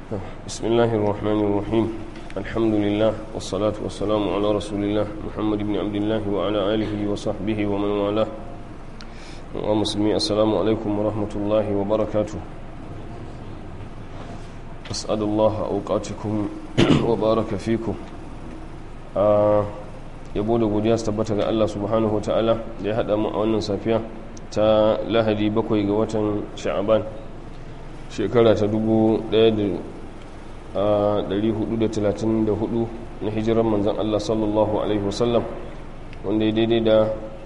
بسم الله الرحمن الرحيم الحمد لله والصلاة والسلام على رسول الله محمد بن عبد الله وعلى آله وصحبه ومن والاه ومسلمي السلام عليكم ورحمة الله وبركاته أسأل الله أوقاتكم وبارك فيكم yabo da godiya su tabbata ga Allah subhanahu wa ta'ala da ya haɗa mu a wannan safiya ta lahadi bakwai ga watan sha'aban shekara ta 1434 na hijirar manzan Allah sallallahu alaihi wasallam wanda ya daidai da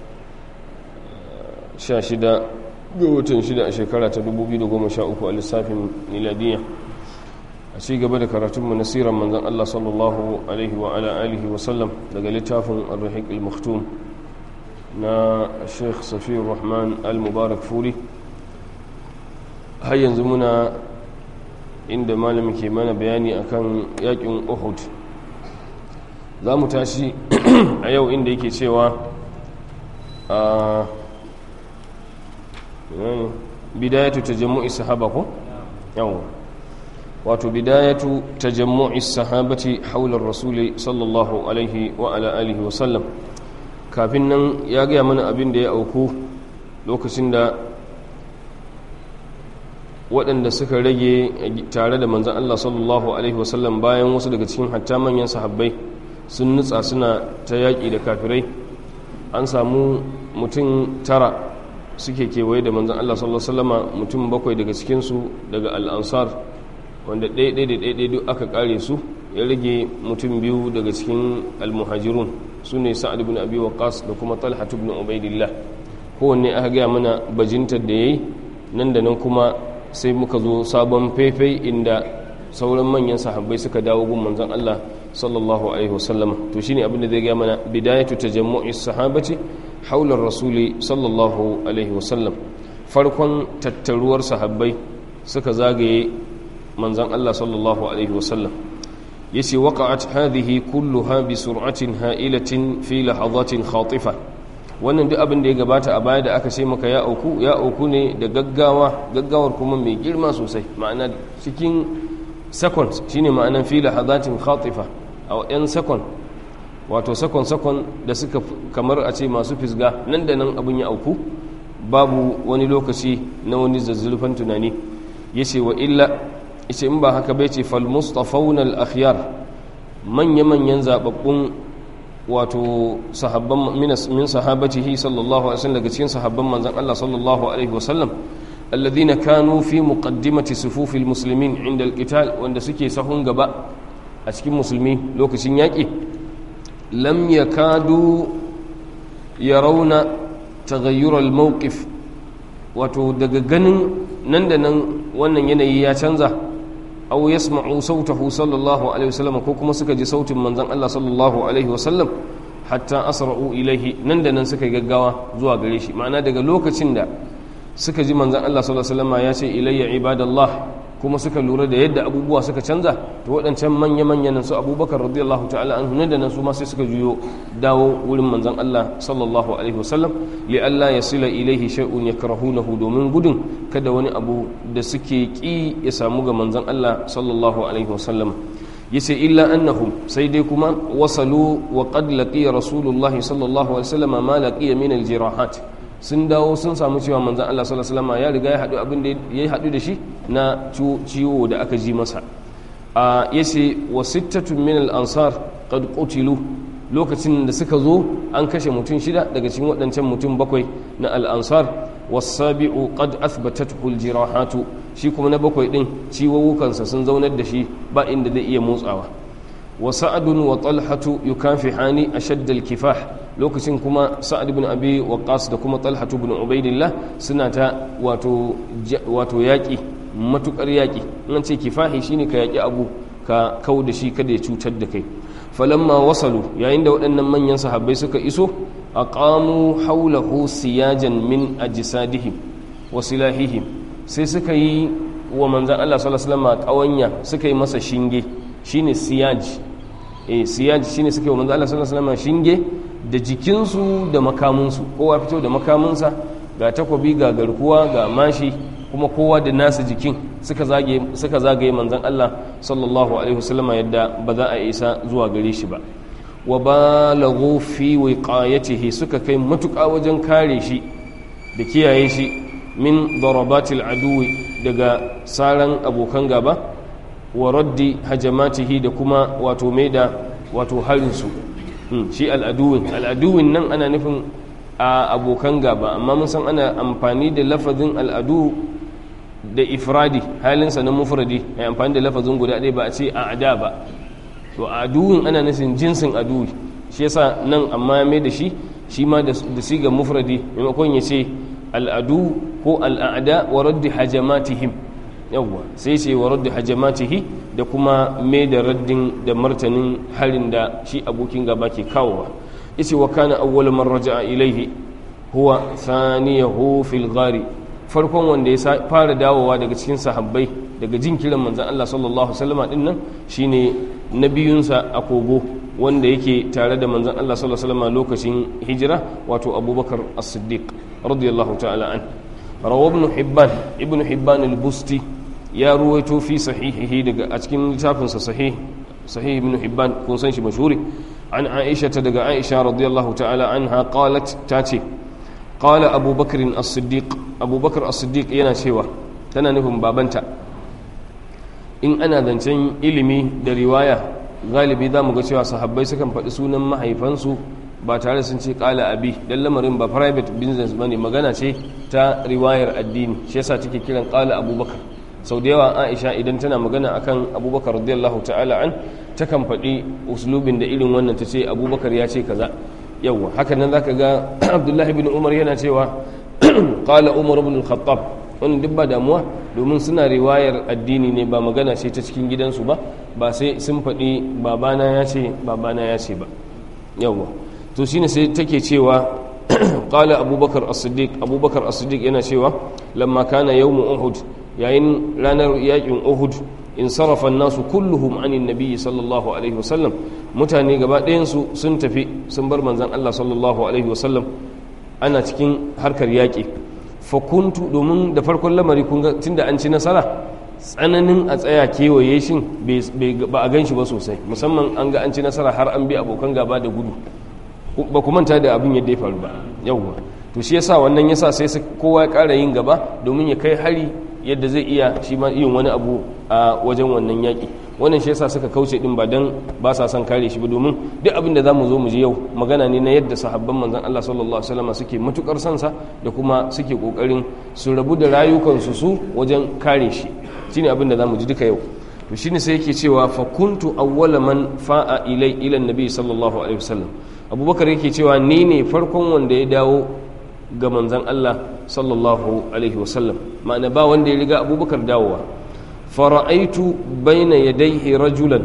16 ga watan 6 a shekara ta 2013 a lissafin miladiyya a ci gaba da karatunmu na siran manzan Allah sallallahu alaihi wa ala alihi wasallam daga littafin al-rahiq al-maktum na sheikh safiyar rahman al-mubarak furi har yanzu muna inda malamin ke mana bayani akan yakin uhud za mu tashi a yau inda yake cewa a bidayatu tajammu'i sahaba ko yawon wato bidayatu tajammu'i sahabati haular rasuli sallallahu alaihi wa ala alihi wasallam kafin nan ya gaya mana abin da ya auku lokacin da waɗanda suka rage tare da manzan Allah sallallahu alaihi wasallam bayan wasu daga cikin hatta manyan sahabbai sun nutsa suna ta yaƙi da kafirai an samu mutum tara suke kewaye da manzan Allah sallallahu alaihi wasallama mutum bakwai daga cikinsu daga al'ansar wanda ɗaiɗai da ɗaiɗai duk aka ƙare su ya rage mutum biyu daga cikin almuhajirun su ne sa'ad ibn abi waqas da kuma talha ibn ubaidillah kowanne aka gaya mana bajintar da yayi nan da nan kuma sai muka zo sabon faifai inda sauran manyan sahabbai suka dawo gun manzon Allah sallallahu alaihi wasallam to shine abin da zai gaya mana bidayatu tajammu'is sahabati haular rasuli sallallahu alaihi wasallam farkon tattaruwar sahabbai suka zagaye manzan Allah sallallahu Alaihi wasallam ya ce waƙa'at hadhihi kulluha bi sur'atin ha'ilatin fi lahazatin khatifa wannan duk abin da ya gabata a baya da aka ce maka ya auku ya auku ne da gaggawa gaggawar kuma mai girma sosai ma'ana cikin seconds shine ma'anan fi lahazatin khatifa a yan second wato second second da suka kamar a ce masu fisga nan da nan abin ya auku babu wani lokaci na wani zazzulfan tunani yace wa illa ita in ba haka bai ce falmustafawun al'akhyar manya-manyan zababbun wato sahabban min sahabatihi sallallahu alaihi wasallam daga cikin sahabban manzan Allah sallallahu alaihi wasallam alladhina kanu fi muqaddimati sufufil muslimin inda alqital wanda suke sahun gaba a cikin musulmi lokacin yaƙi lam yakadu yarawna taghayyur al-mawqif wato daga ganin nan da nan wannan yanayi ya canza aw yasma'u sautahu sallallahu alaihi wasallam ko kuma suka ji sautin manzon Allah sallallahu alaihi wasallam hatta asra'u ilaihi nan da nan suka gaggawa zuwa gare shi ma'ana daga lokacin da suka ji manzon Allah sallallahu alaihi wasallam ya ce ilayya ibadallah kuma suka lura da yadda abubuwa suka canza to waɗancan manya-manyan su abubakar radiyallahu ta'ala an nan da nan su ma sai suka juyo dawo wurin manzon Allah sallallahu alaihi wasallam li alla yasila ilaihi shay'un yakrahunahu domin gudun kada wani abu da suke ki ya samu ga manzon Allah sallallahu alaihi wasallam yace illa annahum sai dai kuma wasalu wa qad laqiya rasulullahi sallallahu alaihi wasallam ma laqiya min aljirahat sun dawo sun samu cewa manzon Allah sallallahu alaihi wasallam ya riga ya hadu abin da ya hadu da shi na ciwo da aka ji masa a yace wa sittatun min al-ansar qad qutilu lokacin da suka zo an kashe mutum shida daga cikin waɗancan mutum bakwai na al-ansar wasabi'u qad athbatathu al-jirahatu shi kuma na bakwai din ciwowukansa sun zaunar da shi ba inda zai iya motsawa wa sa'adun wa talhatu yukafihani ashadd al-kifah lokacin kuma sa'ad ibn abi waqqas da kuma talhatu ibn ubaidillah suna ta wato wato yaki matukar yaki in ce kifahi shine ka yaki abu ka kau da shi kada ya cutar da kai falamma wasalu yayin da waɗannan manyan sahabbai suka iso aqamu hawlahu siyajan min ajsadihim wa silahihim sai suka yi wa manzan Allah sallallahu alaihi wasallam kawanya suka yi masa shinge shine siyaj eh siyaj shine suka yi wa manzan Allah sallallahu alaihi wasallam shinge da jikinsu da makamunsu kowa fito da makamunsa ga takobi ga garkuwa ga mashi kuma kowa da nasu jikin suka zagaye manzan Allah sallallahu alaihi wasallama yadda ba za a isa zuwa gare shi ba wa balaghu fi wiqayatihi suka kai matuƙa wajen kare shi da kiyaye shi min darabatil aduwi daga saran abokan gaba wa raddi hajamatihi da kuma wato mai da wato harinsu shi al'aduwin al'aduwin nan ana nufin a abokan gaba amma mun san ana amfani da lafazin al'adu da ifradi halinsa na mufradi ya amfani da lafazin guda ɗaya ba a ce a ada ba to aduwin ana nufin jinsin aduwi shi yasa nan amma ya mai da shi shi ma da siga mufradi maimakon ya ce al'adu ko al'ada wa raddi hajamatihim yawwa sai ce wa raddi hajamatihi da kuma mai da raddin da martanin harin da shi abokin gaba ke kawowa yace wa kana awwal man raja'a ilaihi huwa thaniyahu fil ghari farkon wanda ya fara dawowa daga cikin sahabbai daga jin kiran manzon Allah sallallahu alaihi wasallam din nan shine nabiyunsa a kogo wanda yake tare da manzon Allah sallallahu alaihi wasallam lokacin hijira wato Abubakar As-Siddiq radiyallahu ta'ala an rawa ibn Hibban ibn Hibban al-Busti ya ruwaito fi sahihihi daga a cikin littafinsa sahih sahih ibn Hibban kun san shi mashhuri عن عائشة دقى عائشة رضي الله تعالى عنها قالت تاتي قال أبو بكر الصديق أبو بكر الصديق ينا شوى تنانهم بابنتا إن أنا ذنتين إلمي دا رواية غالبي ذا مغشوى صحابي سكن فأسونا ما هيفانسو ba tare sun ce kala abi dan lamarin ba private business bane magana ce ta riwayar addini shi yasa take kiran kala abubakar sau da yawa aisha idan tana magana akan abubakar radiyallahu ta'ala an takan faɗi uslubin da irin wannan ta ce abubakar ya ce kaza yawwa haka nan zaka ga abdullahi bin umar yana cewa qala umar ibn al-khattab wannan duk ba damuwa domin suna riwayar addini ne ba magana ce ta cikin gidansu ba ba sai sun faɗi babana ya ce babana ya ce ba yawwa to shine sai take cewa qala abubakar as-siddiq abubakar as-siddiq yana cewa lamma kana yawm uhud yayin ranar yakin uhud in sarrafa nasu kulluhum anin nabiyyi sallallahu alaihi wasallam mutane gaba ɗayansu sun tafi sun bar manzan Allah sallallahu alaihi wasallam ana cikin harkar yaƙi fakuntu domin da farkon lamari kun ga tunda an ci nasara tsananin a tsaya kewaye shin ba a gan shi ba sosai musamman an ga an ci nasara har an bi abokan gaba da gudu ba ku manta da abin yadda ya faru ba yawwa to shi yasa wannan yasa sai kowa ya ƙara yin gaba domin ya kai hari yadda zai iya shi ma yin wani abu a wajen wannan yaƙi wannan shi yasa suka kauce din ba dan ba sa son kare shi ba domin duk abin da zamu zo mu ji yau magana ne na yadda sahabban manzon Allah sallallahu alaihi wasallam suke matukar son sa da kuma suke kokarin su rabu da rayukansu su wajen kare shi shine abin da zamu ji duka yau to shine sai yake cewa fa kuntu awwala man fa'a ilai ila annabi sallallahu alaihi wasallam abubakar yake cewa ni ne farkon wanda ya dawo ga manzan Allah sallallahu alaihi wasallam ma'ana ba wanda ya riga abubakar dawowa fara'aitu baina yadayhi rajulan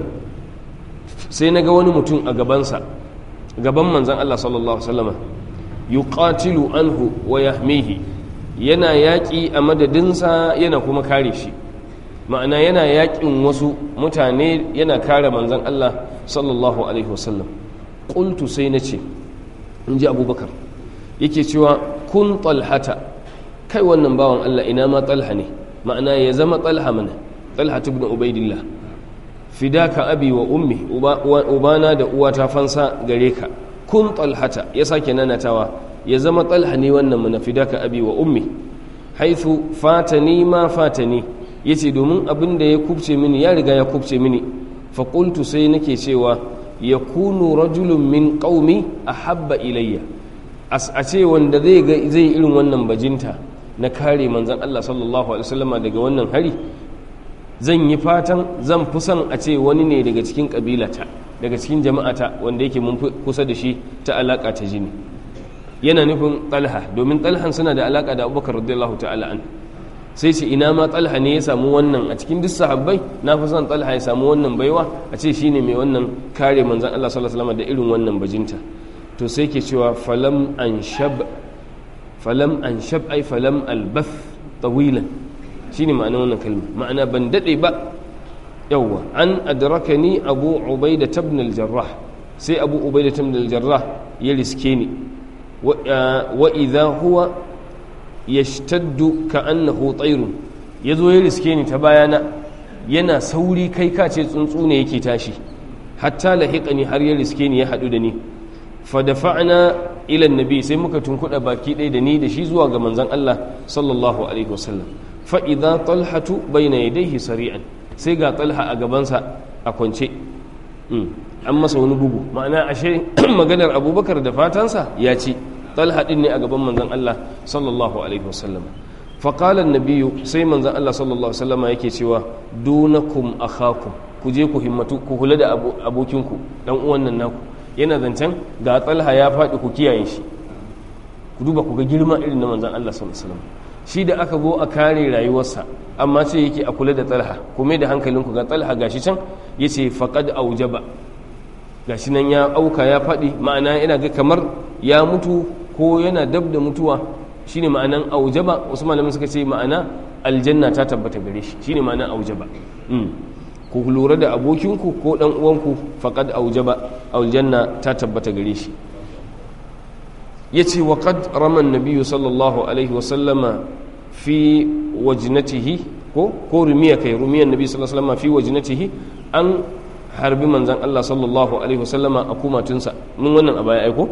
sai naga wani mutum a gabansa gaban manzan Allah sallallahu alaihi wasallama yuqatilu anhu wa yahmihi yana yaƙi a madadinsa yana kuma kare shi ma'ana yana yaƙin wasu mutane yana kare manzan Allah sallallahu alaihi wasallam qultu sai nace in ji abubakar yake cewa kun talhata kai wannan bawan Allah ina ma talha ne ma'ana ya zama talha mana talha ibn ubaidillah fidaka abi wa ummi ubana da uwata fansa gare ka kun talhata ya sake nanatawa ya zama talha ne wannan mana fidaka abi wa ummi haithu fatani ma fatani yace domin abin da ya kubce mini ya riga ya kubce mini fa qultu sai nake cewa yakunu rajulun min qaumi ahabba ilayya a ce wanda zai zai irin wannan bajinta na kare manzan Allah sallallahu alaihi wasallama daga wannan hari zan yi fatan zan fi son a ce wani ne daga cikin kabilata daga cikin jama'ata wanda yake mun kusa da shi ta alaka ta jini yana nufin talha domin talhan suna da alaka da abubakar radiyallahu ta'ala an sai ce ina ma talha ne ya samu wannan a cikin duk sahabbai na fi son talha ya samu wannan baiwa a ce shine mai wannan kare manzan Allah sallallahu alaihi wasallama da irin wannan bajinta to sai ke cewa falam an shab falam an shab ai falam albath tawilan shine ma'ana wannan kalma ma'ana ban dade ba yawwa an adrakani abu ubaida ibn al-jarrah sai abu ubaida ibn al-jarrah ya riske ni wa idha huwa yashtaddu ka annahu tayrun yazo ya riske ni ta bayana yana sauri kai ka ce tsuntsu ne yake tashi hatta lahiqani har ya riske ni ya hadu da ni fa dafa'na ila annabi sai muka tunkuda baki ɗaya da ni da shi zuwa ga manzon Allah sallallahu alaihi wasallam fa idza talhatu bayna yadayhi sari'an sai ga talha a gabansa a kwance an masa wani bugu ma'ana ashe maganar abubakar da fatansa ya ce talha din ne a gaban manzon Allah sallallahu alaihi wasallam faƙala nabiyu sai manzon Allah sallallahu alaihi wasallam yake cewa dunakum akhakum ku je ku himmatu ku kula da abokinku dan uwan nan naku yana zancen ga talha ya faɗi ku kiyaye shi ku duba ku ga girma irin na manzon Allah sallallahu alaihi wasallam shi da aka zo a kare rayuwarsa amma ce yake a kula da talha kuma da hankalinku ga talha gashi can yace faqad aujaba gashi nan ya auka ya faɗi ma'ana yana ga kamar ya mutu ko yana dab da mutuwa shine ma'anan aujaba wasu malamin suka ce ma'ana aljanna ta tabbata gare shi shine ma'anan aujaba ku lura da abokinku ko dan uwanku faqad aujaba aljanna ta tabbata gare shi yace wa qad rama an sallallahu alaihi wa sallama fi wajnatihi ko ko rumiya kai rumiyan nabi sallallahu alaihi wa sallama fi wajnatihi an harbi manzan Allah sallallahu Alaihi wasallama a kumatunsa mun wannan a baya aiko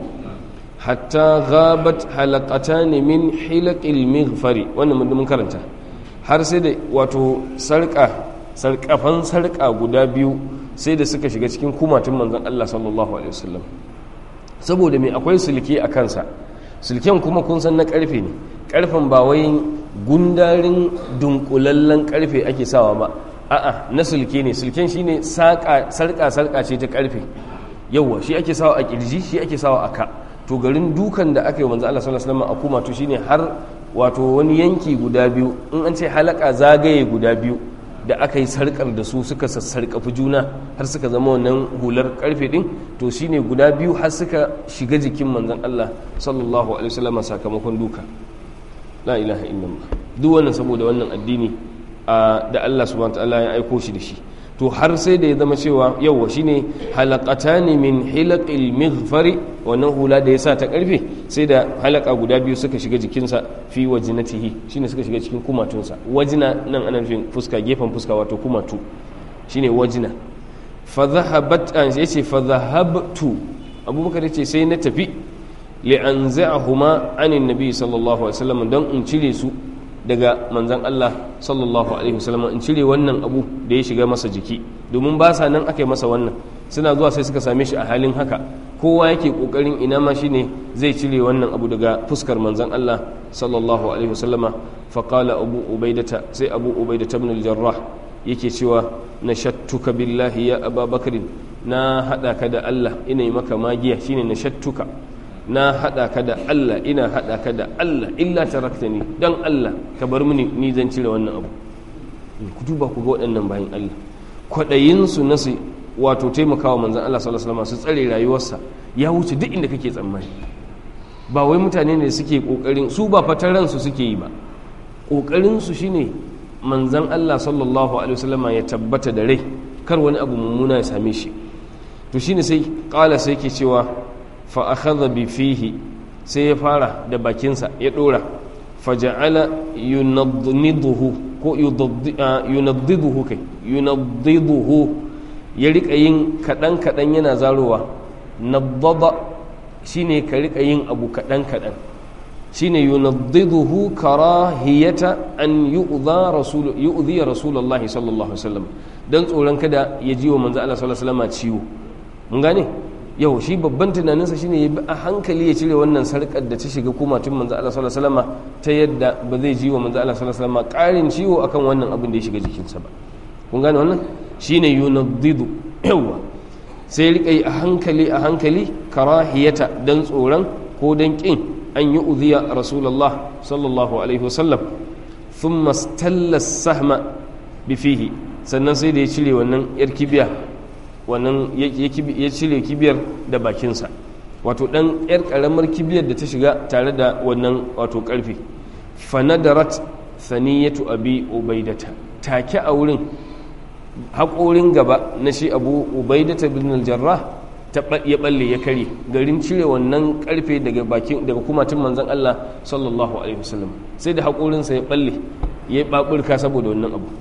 hatta ghabat halakata ne min hilakil mighfari wannan mun karanta har sai da wato sarƙa sarƙafan sarƙa guda biyu sai da suka shiga cikin kumatun manzan Allah sallallahu Alaihi wasallam saboda mai akwai sulke a kansa sulken kuma kun san na ƙarfe ne ƙarfen ba wai gundarin dunkulallen ƙarfe ake sawa ba a'a na sulke ne sulken shine sarka sarka ce ta karfe yawa shi ake sawa a kirji shi ake sawa a ka to garin dukan da aka yi manzo Allah sallallahu alaihi wasallam a kuma to shine har wato wani yanki guda biyu in an ce halaka zagaye guda biyu da aka yi sarkar da su suka sassarkafi juna har suka zama wannan hular karfe din to shine guda biyu har suka shiga jikin manzon Allah sallallahu alaihi wasallam sakamakon duka la ilaha illallah duk wannan saboda wannan addini da Allah subhanahu ta'ala ya aiko shi da shi to har sai da ya zama cewa yawwa shine halaqatani min hilaqil mighfari wannan hula da ya sa ta karfe sai da halaka guda biyu suka shiga jikinsa fi wajnatihi shine suka shiga cikin kumatunsa wajina nan ana nufin fuska gefen fuska wato kumatu shine wajina fa dhahabat an yace fa dhahabtu abubakar yace sai na tafi li anza'ahuma anin nabi sallallahu alaihi wasallam dan in cire su daga manzan Allah sallallahu alaihi wasallam in cire wannan abu da ya shiga masa jiki domin ba sa nan aka yi masa wannan suna zuwa sai suka same shi a halin haka kowa yake kokarin ina ma shine zai cire wannan abu daga fuskar manzan Allah sallallahu alaihi wasallama fa qala abu ubaidata sai abu ubaidata ibn al-jarrah yake cewa nashattuka billahi ya ababakar na hada ka da Allah ina yi maka magiya shine nashattuka na haɗa ka da Allah ina haɗa ka da Allah illa tarakta ni don Allah ka bar mini ni zan cire wannan abu ku duba ku ga waɗannan bayan Allah kwaɗayinsu na su wato taimakawa manzan Allah sallallahu alaihi wasallam su tsare rayuwarsa ya wuce duk inda kake tsammani ba wai mutane ne suke kokarin su ba fataran su suke yi ba kokarin su shine manzan Allah sallallahu alaihi wasallam ya tabbata da rai kar wani abu mummuna ya same shi to shine sai kala sai ke cewa fa akhadha bi fihi sai ya fara da bakinsa ya dora faja'ala yunaddiduhu ko yunaddiduhu kai yunaddiduhu ya rika yin kadan kadan yana zarowa naddada shine ka rika yin abu kadan kadan shine yunaddiduhu karahiyata an yu'dha rasul yu'dhi rasulullahi sallallahu alaihi wasallam dan tsoron kada ya ji wa manzo Allah sallallahu alaihi wasallam ciwo mun gane yau shi babban tunaninsa shine ya bi a hankali ya cire wannan sarkar da ta shiga kumatun manzo Allah sallallahu alaihi wasallam ta yadda ba zai ji wa manzo Allah sallallahu alaihi wasallam karin ciwo akan wannan abin da ya shiga jikinsa ba kun gane wannan shine yunaddidu yawa sai rika yi a hankali a hankali karahiyata dan tsoron ko dan kin an yi udhiya rasulullah sallallahu alaihi wasallam thumma stalla sahma bi fihi sannan sai da ya cire wannan yar kibiya wannan ya cire kibiyar da bakinsa wato ɗan 'yar ƙaramar kibiyar da ta shiga tare da wannan wato ƙarfe fanadarat saniyatu abi ubaidata take a wurin haƙorin gaba na shi abu ubaidata bin aljarrah ya balle ya kare garin cire wannan karfe daga bakin daga kumatun manzon Allah sallallahu alaihi wasallam sai da haƙorinsa ya balle ya baburka saboda wannan abu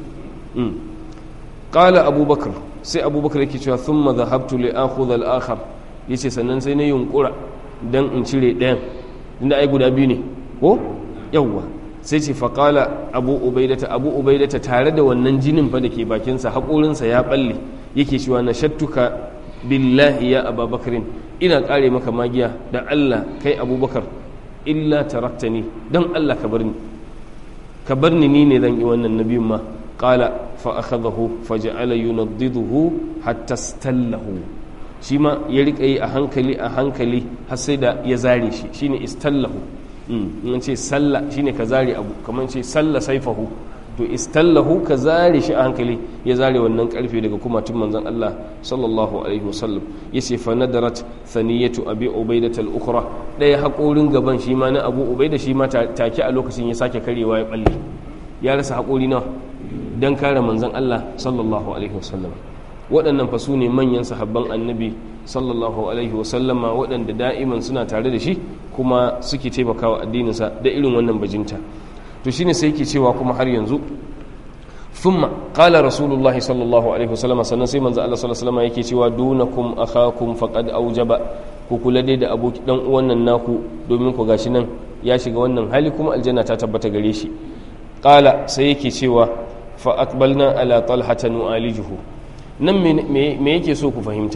qala abubakar sai abubakar yake cewa thumma dhahabtu li akhudha al-akhar yace sannan sai na yunkura dan in cire ɗayan inda ai guda biyu ne ko yawwa sai ce faƙala abu ubaidata abu ubaidata tare da wannan jinin fa da ke bakinsa haƙorinsa ya balle yake cewa na shattuka billahi ya ababakarin ina ƙare maka magiya da allah kai abubakar illa taraktani don allah ka bar ni ka bar ni ni ne zan yi wannan nabiyun ma ƙala fa akhadahu fa ja'ala yunaddiduhu hatta stallahu shi ma ya riƙa yi a hankali a hankali har sai da ya zare shi shine istallahu in ce salla shine ka zare abu kamar ce salla saifahu to istallahu ka zare shi a hankali ya zare wannan karfe daga kumatun manzon Allah sallallahu alaihi wasallam yace fa nadarat thaniyatu abi ubaidah al-ukhra daya hakorin gaban shi ma na abu ubaida shi ma take a lokacin ya sake karewa ya balle ya rasa hakori nawa dan kare manzon Allah sallallahu alaihi wasallam waɗannan fa su ne manyan sahabban annabi sallallahu alaihi wasallama waɗanda da'iman suna tare da shi kuma suke taimakawa addininsa da irin wannan bajinta to shine sai yake cewa kuma har yanzu thumma qala rasulullahi sallallahu alaihi wasallama sannan sai manzo Allah sallallahu alaihi wasallama yake cewa dunakum akhakum faqad aujaba ku kula dai da aboki dan uwan nan naku domin ku gashi nan ya shiga wannan hali kuma aljanna ta tabbata gare shi qala sai yake cewa fa aqbalna ala talhata nu'alijuhu nan me yake so ku fahimta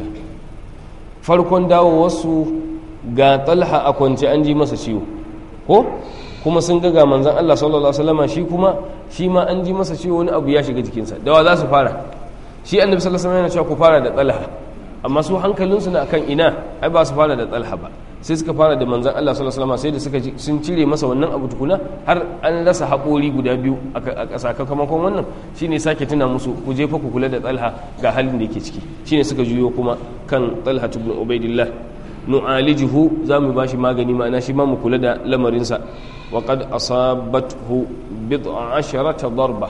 farkon dawo wasu ga talha a kwance an ji masa ciwo ko kuma sun ga manzan Allah sallallahu alaihi wasallama shi kuma shi ma an ji masa ciwo wani abu ya shiga jikinsa da wa za su fara shi annabi sallallahu alaihi wasallam yana cewa ku fara da talha amma su hankalinsu na akan ina ai ba su fara da talha ba sai suka fara da manzan Allah sallallahu alaihi wasallam sai da suka sun cire masa wannan abu tukuna har an rasa haƙori guda biyu a sakamakon wannan shine sake tuna musu ku je fa ku kula da talha ga halin da yake ciki shine suka juyo kuma kan talha ibn ubaidillah nu'alijuhu za mu ba shi magani ma'ana shi ma mu kula da lamarinsa wa qad asabathu bid'a asharata darba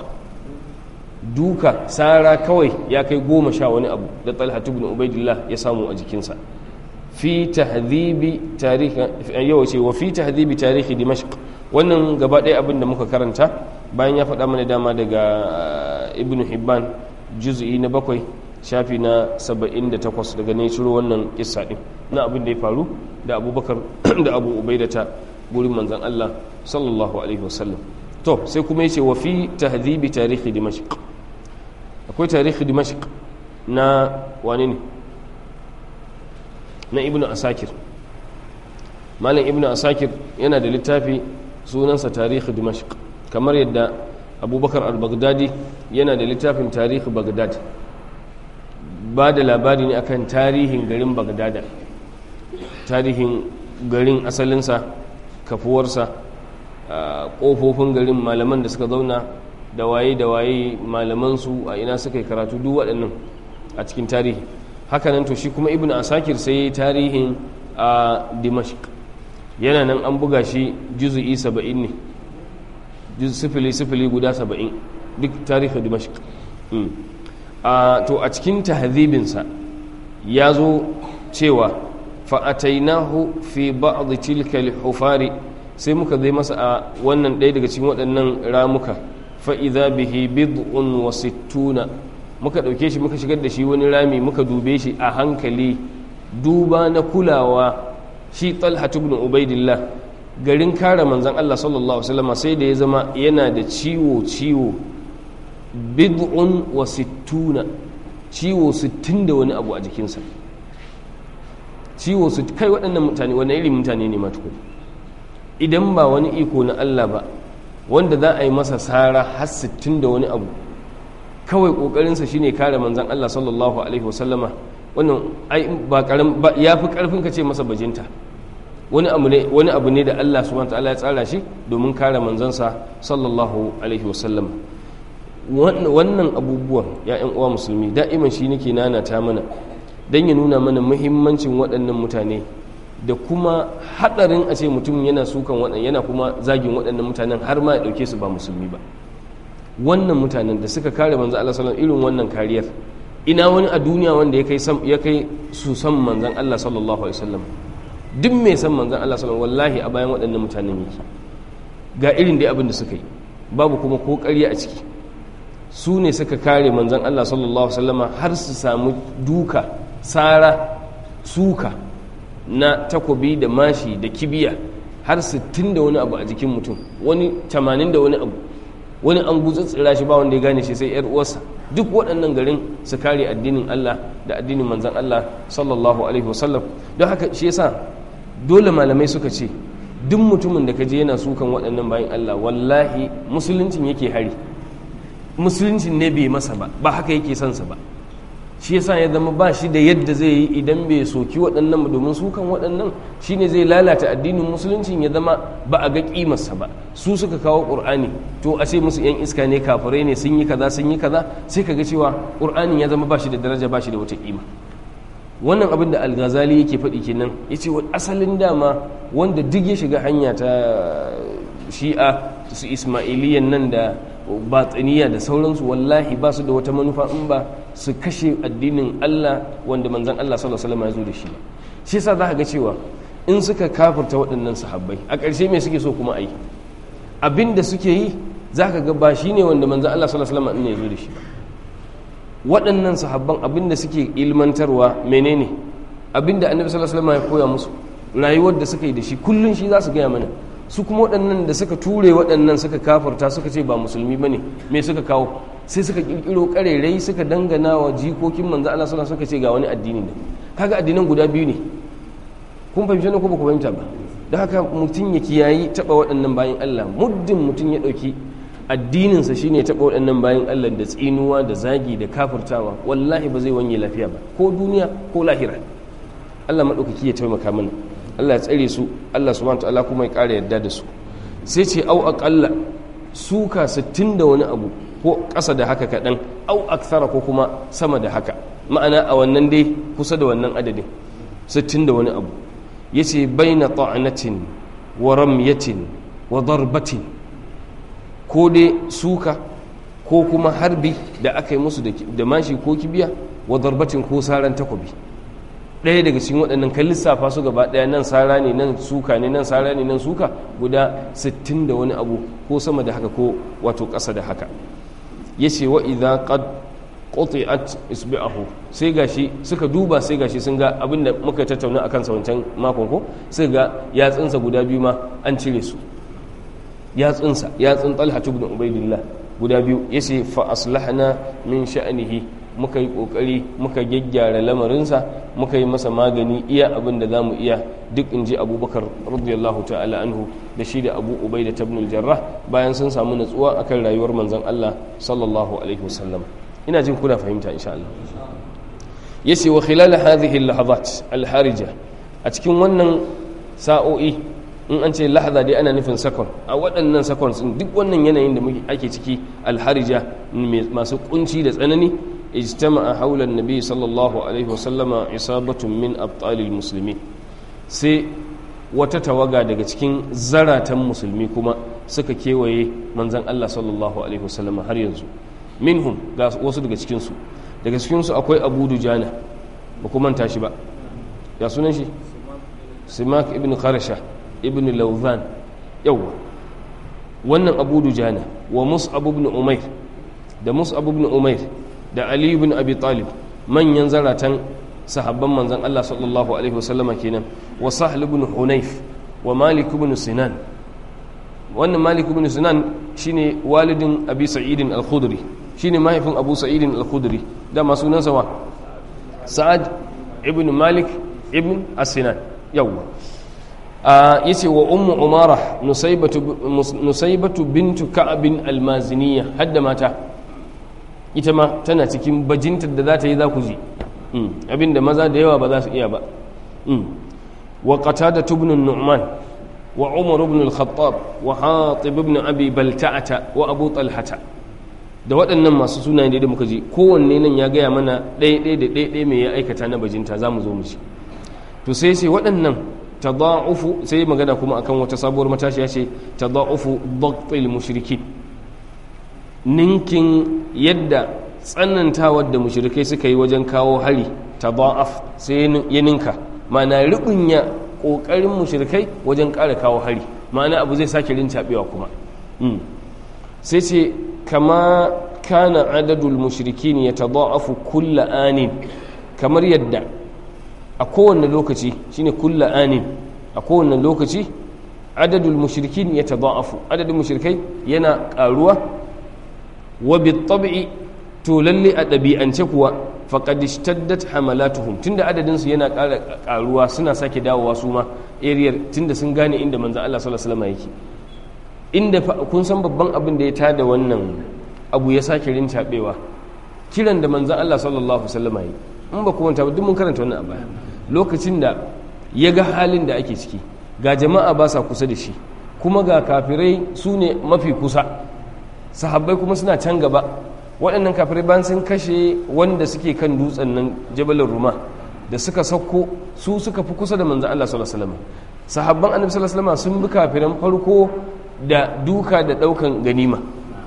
duka sara kawai ya kai goma sha wani abu da talha ibn ubaidillah ya samu a jikinsa fi tahdhibi tarihi yau ce wa fi tahdhibi tarihi dimashq wannan gaba ɗaya abin da muka karanta bayan ya faɗa mana dama daga ibn hibban juz'i na bakwai shafi na 78 daga ne ciro wannan kissa din na abin da ya faru da abubakar da abu ubaidata gurin manzan Allah sallallahu alaihi wasallam to sai kuma yace wa fi tahdhibi tarihi dimashq akwai tarihi dimashq na wani ne na ibnu asakir malam ibnu asakir yana da littafi sunansa tarihi dimashq kamar yadda abubakar al-baghdadi yana da littafin tarihi baghdad ba da labari ne akan tarihin garin bagdada tarihin garin asalinsa kafuwarsa ƙofofin garin malaman da suka zauna da waye da waye malamansu a ina suka yi karatu duk waɗannan a cikin tarihi hakanan to shi kuma ibn asakir sai tarihin a dimashq yana nan an buga shi juzu'i saba'in ne sifili sifili guda saba'in duk tarihin dimashq to a cikin tahdhibinsa ya zo cewa fa'atainahu fi ba'd tilka al-hufari sai muka zai masa a wannan ɗaya daga cikin waɗannan ramuka fa idza bihi bid'un wa sittuna muka ɗauke shi muka shigar da shi wani rami muka dube shi a hankali duba na kulawa shi talha ibn ubaidillah garin kare manzon Allah sallallahu alaihi wasallam sai da ya zama yana da ciwo ciwo bid'un wa sittuna ciwo sittin da wani abu a jikinsa ciwo su kai waɗannan mutane wani irin mutane ne matuku idan ba wani iko na Allah ba wanda za a yi masa sara har sittin da wani abu kawai ƙoƙarinsa shine kare manzan Allah sallallahu alaihi wasallama wannan ai ba karam ba ya fi ƙarfin ka ce masa bajinta wani abu ne wani abu ne da Allah subhanahu wa ta'ala ya tsara shi domin kare manzansa sallallahu alaihi wasallama wannan abubuwan ya'yan uwa musulmi da'iman shi nake nanata mana don ya nuna mana muhimmancin waɗannan mutane da kuma haɗarin a ce mutum yana sukan waɗannan yana kuma zagin waɗannan mutanen har ma ya ɗauke su ba musulmi ba wannan mutanen da suka kare manzo Allah sallallahu irin wannan kariyar ina wani a duniya wanda ya kai ya kai su san manzon Allah sallallahu alaihi wasallam duk mai san manzon Allah sallallahu wallahi a bayan waɗannan mutanen yake ga irin dai abin da suka yi babu kuma ko ƙarya a ciki su ne suka kare manzon Allah sallallahu alaihi wasallama har su samu duka sara suka na takobi da mashi da kibiya har 60 da wani abu a jikin mutum wani 80 da wani abu wani an gutsutsura shi ba wanda ya gane shi sai yar uwarsa duk waɗannan garin su kare addinin Allah da addinin manzon Allah sallallahu alaihi wasallam don haka shi yasa dole malamai suka ce duk mutumin da kaje yana sukan waɗannan bayan Allah wallahi musuluncin yake hari musuluncin ne bai masa ba ba haka yake son sa ba shi yasa ya zama ba shi da yadda zai yi idan bai soki waɗannan ba domin sukan waɗannan shine zai lalata addinin musuluncin ya zama ba a ga kimarsa ba su suka kawo ƙur'ani to a ce musu yan iska ne kafirai ne sun yi kaza sun yi kaza sai ka ga cewa ƙur'anin ya zama ba shi da daraja ba shi da wata kima wannan abin da al-ghazali yake faɗi kenan yace wa asalin dama wanda duk ya shiga hanya ta shi'a su ismailiyan nan da batsaniya da sauransu wallahi ba su da wata manufa in ba su kashe addinin Allah wanda manzan Allah sallallahu alaihi wasallam ya zo da shi shi yasa za ka ga cewa in suka kafirta waɗannan sahabbai a ƙarshe me suke so kuma a yi abin da suke yi za ka ga ba shi ne wanda manzan Allah sallallahu alaihi wasallam ya zo da shi ba waɗannan sahabban abin da suke ilmantarwa menene abin da annabi sallallahu alaihi wasallam ya koya musu rayuwar da suka yi da shi kullun shi za su gaya mana su kuma waɗannan da suka ture waɗannan suka kafarta suka ce ba musulmi ba ne me suka kawo sai suka ƙirƙiro ƙarerai suka dangana wa jikokin manzo Allah sallallahu suka ce ga wani addini ne kaga addinan guda biyu ne kun fahimci ne ko ba ku fahimta ba da haka mutum ya kiyayi taɓa waɗannan bayan Allah muddin mutum ya ɗauki addininsa shine taɓa waɗannan bayan Allah da tsinuwa da zagi da kafirtawa wallahi ba zai wanye lafiya ba ko duniya ko lahira Allah maɗaukaki ya taimaka mana Allah ya tsare su Allah subhanahu ta'ala kuma ya ƙara yadda da su sai ce au aƙalla suka 60 da wani abu ko ƙasa da haka kaɗan au akthara ko kuma sama da haka ma'ana a wannan dai kusa da wannan adadin 60 da wani abu yace baina ta'anatin wa ramyatin wa darbatin ko dai suka ko kuma harbi da aka yi musu da mashi ko kibiya wa darbatin ko saran takobi ɗaya daga cikin waɗannan kan lissafa su gaba ɗaya nan sara ne nan suka ne nan sara ne nan suka guda 60 da wani abu ko sama da haka ko wato ƙasa da haka ya ce wa idan qad quti'at isbi'ahu sai gashi suka duba sai gashi sun ga abin da muka tattauna akan sa wancan makon ko sai ga yatsunsa guda biyu ma an cire su yatsunsa yatsun Talha ibn Ubaidillah guda biyu yace fa aslahna min sha'nihi muka yi kokari muka gyaggyara lamarinsa muka yi masa magani iya abin da za mu iya duk in ji abubakar radiyallahu ta'ala anhu da shi da abu ubai da tabnul jarrah bayan sun samu natsuwa akan rayuwar manzon Allah sallallahu alaihi wasallam ina jin kuna fahimta insha Allah yace wa khilal hadhihi al-lahazat al-harija a cikin wannan sa'o'i in an ce lahaza dai ana nufin sakon a waɗannan sakon duk wannan yanayin da muke ake ciki alharija masu kunci da tsanani اجتمع حول النبي صلى الله عليه وسلم عصابة من أبطال المسلمين sai wata tawaga daga cikin zaratan musulmi kuma suka kewaye manzan Allah sallallahu alaihi wasallam har yanzu minhum ga wasu daga cikinsu daga cikinsu akwai abu dujana ba kuma manta shi ba ya sunan shi simak ibn kharasha ibn lauzan yawwa wannan abu dujana wa mus'ab ibn umair da mus'ab ibn umair da Ali ibn Abi Talib manyan zaratan sahabban manzon Allah sallallahu alaihi wasallama kenan wa Sahl ibn Hunayf wa Malik ibn Sinan wannan Malik ibn Sinan shine walidin Abi Sa'id al-Khudri shine mahaifin Abu Sa'id al-Khudri da ma sunansa wa Sa'ad ibn Malik ibn As-Sinan yawwa yace wa ummu umara nusaybatu nusaybatu bintu ka'ab al-maziniya hadda mata ita ma tana cikin bajintar da za ta yi za ku ji abinda maza da yawa ba za su iya ba wa qatada ibn nu'man wa umar ibn al-khattab wa hatib ibn abi balta'ata wa abu talhata da waɗannan masu sunaye da muka ji kowanne nan ya gaya mana ɗaya ɗaya da ɗaya ɗaya mai ya aikata na bajinta za mu zo mu ci to sai sai waɗannan tada'ufu sai magana kuma akan wata sabuwar matashiya ce tada'ufu dhaqtil mushrikin ninkin yadda tsanantawar da mushrikai suka yi wajen kawo hari tada'af sai ya ninka ma'ana ribunya kokarin mushrikai wajen ƙara kawo hari ma'ana abu zai sake rincaɓewa kuma sai ce kama kana adadul mushrikin ya tada'afu kulla anin kamar yadda a kowane lokaci shine kulla anin a kowane lokaci adadul mushrikin ya tada'afu adadin mushrikai yana karuwa wa bitab'i to lalle a ɗabi'ance kuwa faqad ishtaddat hamalatuhum tunda adadin su yana ƙara karuwa suna sake dawowa su ma area tunda sun gane inda manzon Allah sallallahu alaihi wasallam yake inda kun san babban abin da ya tada wannan abu ya sake rincaɓewa kiran da manzon Allah sallallahu alaihi wasallam yi in ba kuma duk mun karanta wannan a baya lokacin da ya ga halin da ake ciki ga jama'a ba sa kusa da shi kuma ga kafirai su ne mafi kusa sahabbai kuma suna can gaba waɗannan kafirai bayan sun kashe wanda suke kan dutsen nan jabalin ruma da suka sauko su suka fi kusa da manzan Allah sallallahu alaihi wasallam sahabban annabi sallallahu alaihi wasallam sun bi kafiran farko da duka da daukan ganima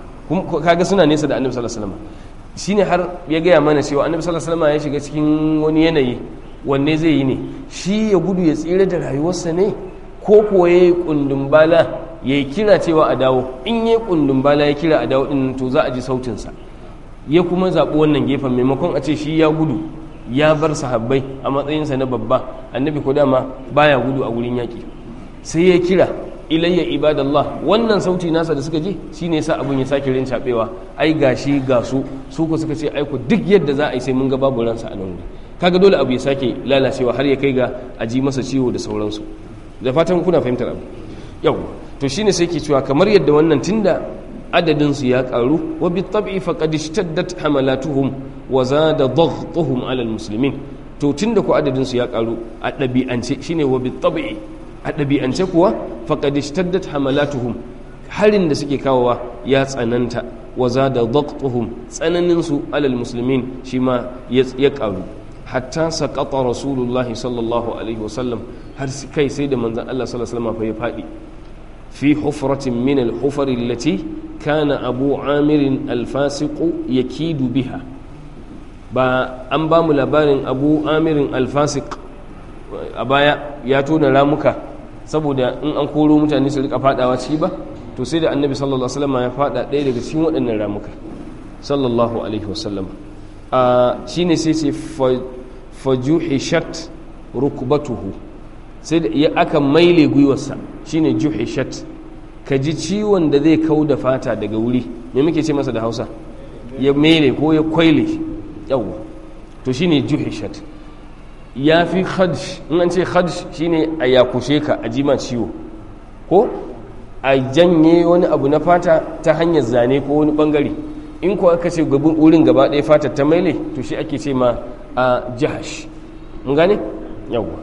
kaga suna nesa da annabi sallallahu alaihi wasallam shine har ya gaya mana cewa annabi sallallahu alaihi wasallam ya shiga cikin wani yanayi wanne zai yi ne shi ya gudu ya tsira da rayuwarsa ne ko kuwa ya yi kundin bala ya yi kira cewa a dawo in ya yi kundin bala ya kira a dawo din to za a ji sautinsa ya kuma zaɓi wannan gefen maimakon a ce shi ya gudu ya bar sahabbai a matsayinsa na babba annabi ko dama baya gudu a wurin yaƙi sai ya kira ilayya ibadallah wannan sauti nasa da suka ji shine yasa abun ya sake rin cabewa ai gashi ga su su ko suka ce ai ko duk yadda za a yi sai mun ga babu ransa a nan kaga dole abu ya sake lalacewa har ya kai ga a ji masa ciwo da sauransu da fatan kuna fahimtar abu yau to shine sai ke cewa kamar yadda wannan tunda adadin su ya karu wa bi tab'i faqad ishtaddat hamalatuhum wa zada dhaghtuhum ala almuslimin to tunda ko adadin su ya karu a dabi'ance shine wa bi tab'i a ɗabi'ance kuwa faƙad ishtaddat hamalatuhum harin da suke kawowa ya tsananta wa zada dhaqtuhum tsananin su alal muslimin shi ma ya ƙaru hatta saqata rasulullah sallallahu alaihi wasallam har kai sai da manzon Allah sallallahu alaihi wasallam ya faɗi fi hufratin min al-hufar allati kana abu amir al-fasiq yakidu biha ba an ba mu labarin abu amirin al-fasiq a baya ya tona ramuka saboda in an koro mutane su rika fadawa ciki ba to sai da annabi sallallahu alaihi wasallam ya fada ɗaya daga cikin waɗannan ramuka sallallahu alaihi wasallam a shine sai ce fajuhishat rukbatuhu sai da ya aka maile gwiwarsa shine juhishat ka ji ciwon da zai kau da fata daga wuri me muke ce masa da Hausa ya maile ko ya kwaile yawa to shine juhishat ya fi khadsh in an ce khadsh shine a yakushe ka a jima ciwo ko a janye wani abu na fata ta hanyar zane ko wani bangare in ko aka ce gabin wurin gaba ɗaya fata ta maile to shi ake ce ma a jahash mun gane yawwa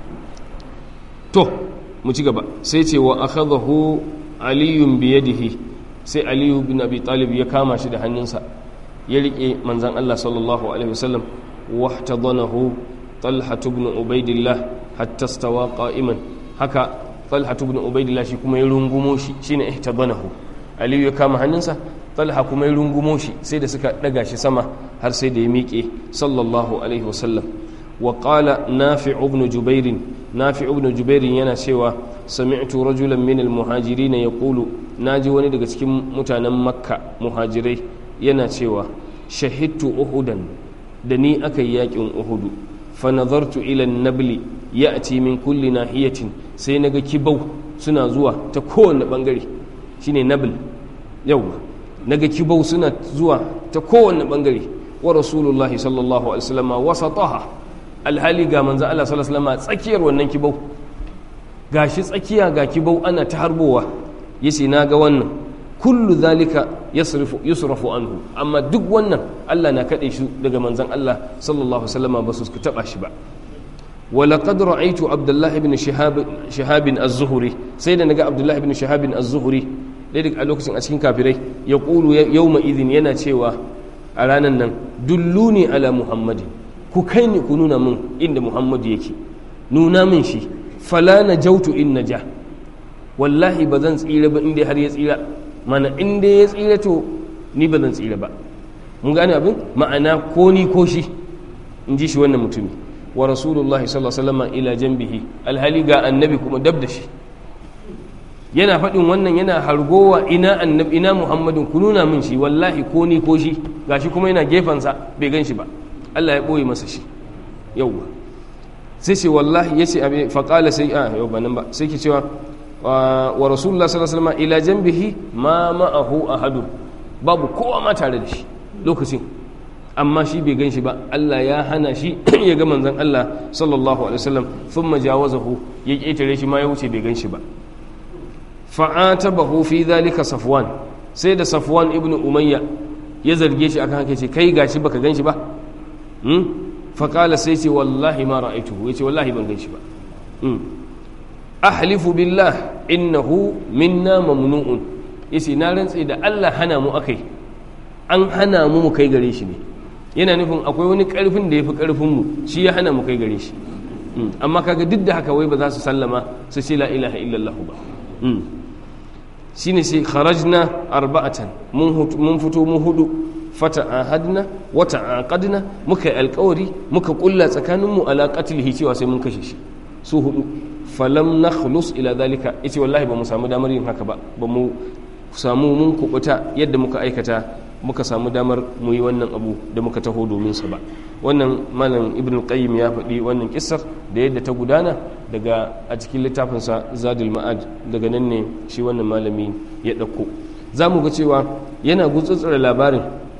to mu ci gaba sai ce wa akhadahu aliyun biyadihi sai aliyu bin abi talib ya kama shi da hannunsa ya rike manzan Allah sallallahu alaihi wasallam wahtadanahu طلحة بن عبيد الله حتى استوى قائما هكا طلحة بن عبيد الله شي كما يرungumo shi shine ihtabanahu Ali ya kama hannunsa Talha kuma ya rungumo shi sai da suka daga shi sama har sai da ya miƙe sallallahu alaihi wasallam wa qala nafi' ibn jubair nafi' ibn jubair yana cewa sami'tu rajulan min al-muhajirin yaqulu naji wani daga cikin mutanen makka muhajirai yana cewa shahidtu uhudan da ni aka yi yakin uhudu fanazartu ilan nabli ya ci min kulli nahiyatin sai naga kibau suna zuwa ta kowane bangare shine nabl yau naga kibau suna zuwa ta kowane bangare wa rasulullah sallallahu alaihi wasallam wasataha alhali ga manzo Allah sallallahu alaihi wasallam tsakiyar wannan kibau gashi tsakiya ga kibau ana ta harbowa yace naga wannan kullu zalika yasrifu yusrafu anhu amma duk wannan Allah na kade shi daga manzon Allah sallallahu alaihi wasallam ba su taba shi ba ولقد رأيت عبد الله بن شهاب شهاب الزهري سيدنا نجا عبد الله بن شهاب الزهري daidai a lokacin a cikin kafirai ya ƙulu yau izin yana cewa a ranar nan dulluni ala muhammadin ku kai ni ku nuna min inda muhammadu yake nuna min shi fala na jautu in na ja wallahi ba zan tsira ba inda har ya tsira mana inda ya tsira to ni ba zan tsira ba mun gane abin ma'ana ko ni ko shi in ji shi wannan mutumi wa rasulullah sallallahu alaihi wasallam ila janbihi alhali ga annabi kuma dab da shi yana faɗin wannan yana hargowa ina annabi ina muhammadin ku nuna min shi wallahi ko ni ko shi gashi kuma yana gefensa bai gan shi ba Allah ya ɓoye masa shi yauwa sai ce wallahi ya ce abin faƙala sai a yau ba nan ba sai ke cewa wa rasulullah sallallahu alaihi wasallam ila janbihi ma ma'ahu ahadu babu kowa ma tare da shi lokacin amma shi bai gan shi ba Allah ya hana shi ya ga manzon Allah sallallahu alaihi wasallam thumma jawazahu ya ƙetare shi ma ya wuce bai gan shi ba fa'atabahu fi dhalika safwan sai da safwan ibn umayya ya zarge shi akan haka ce kai gashi baka gan shi ba hmm? faƙala sai ce wallahi ma ra'aituhu ya ce wallahi ban gan shi ba ahlifu billah innahu minna mamnu'un yace na rantse da Allah hana mu akai an hana mu mu kai gare shi ne yana nufin akwai wani karfin da yafi karfin mu shi ya hana mu kai gare shi amma kaga duk da haka wai ba za su sallama su ce la ilaha illallah ba shine sai kharajna arba'atan mun fito mu hudu fata'ahadna wa ta'aqadna muka yi alkawari muka kulla tsakaninmu ala qatlihi cewa sai mun kashe shi su hudu falam nakhlus ila dalika yace wallahi ba mu samu damar yin haka ba ba mu samu mun kubuta yadda muka aikata muka samu damar mu yi wannan abu da muka taho domin sa ba wannan malam ibn qayyim ya faɗi wannan kissar da yadda ta gudana daga a cikin littafinsa zadul ma'ad daga nan ne shi wannan malami ya ɗauko za mu ga cewa yana gutsutsura labarin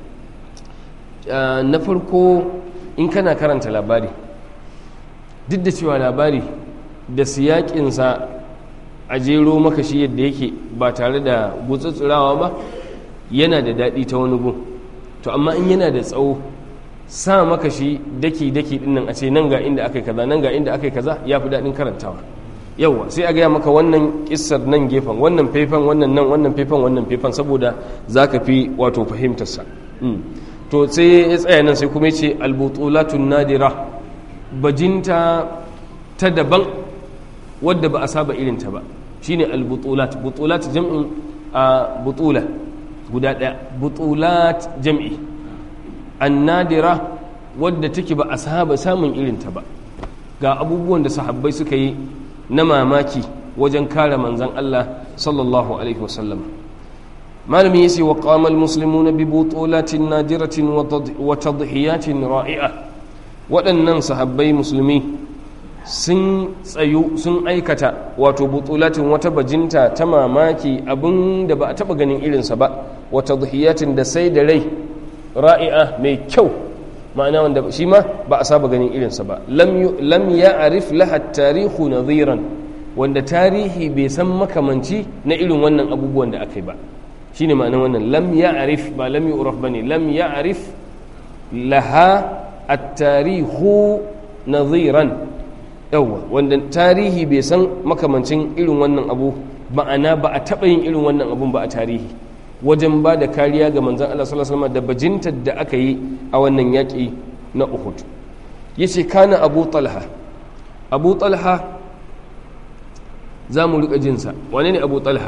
na farko in kana karanta labari duk da cewa labari da siyakinsa a jero maka shi yadda yake ba tare da gutsutsurawa ba yana da daɗi ta wani gun to amma in yana da tsawo sa maka shi daki-daki dinnan a ce nan ga inda aka yi kaza nan ga inda aka yi kaza ya fi daɗin karantawa yauwa sai a gaya maka wannan kissar nan gefen wannan faifan wannan nan wannan faifan wannan faifan saboda za ka fi wato fahimtarsa to sai ya tsaya nan sai kuma ce albutulatun nadira bajinta ta daban wadda ba a saba irinta ba shine albutulat butulat jam'in a butula guda ɗaya butulat jam'i annadira wadda take ba a saba samun irinta ba ga abubuwan da sahabbai suka yi na mamaki wajen kare manzan Allah sallallahu alaihi wasallam malami yace wa qama almuslimuna bi butulatin nadiratin wa tadhiyatin ra'i'a waɗannan sahabbai musulmi sun tsayu sun aikata wato butulatin wata bajinta ta mamaki abin da ba a taɓa ganin irinsa ba wa tadhiyatin da sai da rai ra'i'a mai kyau ma'ana wanda shi ma ba a saba ganin irinsa ba lam ya arif laha tarihu nadhiran wanda tarihi bai san makamanci na irin wannan abubuwan da aka yi ba shine ma'anar wannan lam ya arif ba lam yu'raf bane lam ya arif laha at-tarihu nadhiran yawa wanda tarihi bai san makamancin irin wannan abu ma'ana ba a taɓa yin irin wannan abun ba a tarihi wajen ba da kariya ga manzan Allah sallallahu alaihi da bajintar da aka yi a wannan yaƙi na Uhud yace kana Abu Talha Abu Talha za mu riƙa jinsa wane ne Abu Talha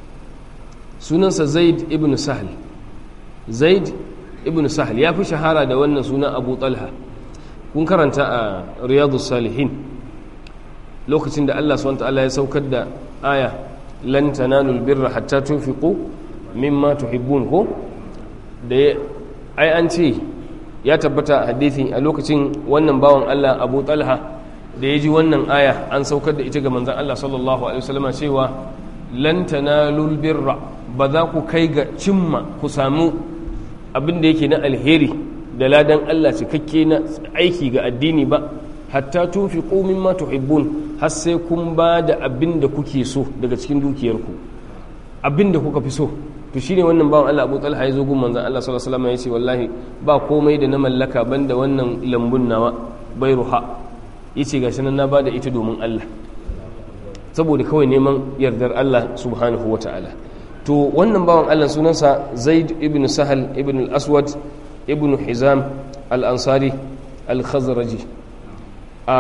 sunansa Zaid ibn Sahl Zaid ibn Sahl ya fi shahara da wannan sunan Abu Talha kun karanta a Riyadus Salihin lokacin da Allah subhanahu wa ta'ala ya saukar da aya lan tanalul birra hatta tunfiqu mimma tuhibbun ko da ai an ce ya tabbata hadisi a lokacin wannan bawan Allah Abu Talha da ya ji wannan aya an saukar da ita ga manzon Allah sallallahu alaihi wasallam cewa lan tanalul birra ba za ku kai ga cimma ku samu abin da yake na alheri da ladan Allah cikakke na aiki ga addini ba hatta tunfiqu mimma tuhibbun har sai kun ba da abin da kuke so daga cikin dukiyarku abin da kuka fi so to shine wannan bawan Allah Abu Talha ya zo gun manzon Allah sallallahu alaihi wasallam ya ce wallahi ba komai da na mallaka banda wannan lambun nawa bairuha yace gashi nan na bada ita domin Allah saboda kawai neman yardar Allah subhanahu wataala to wannan bawan Allah sunansa Zaid ibn Sahal ibn al-Aswad ibn Hizam al-Ansari al-Khazraji a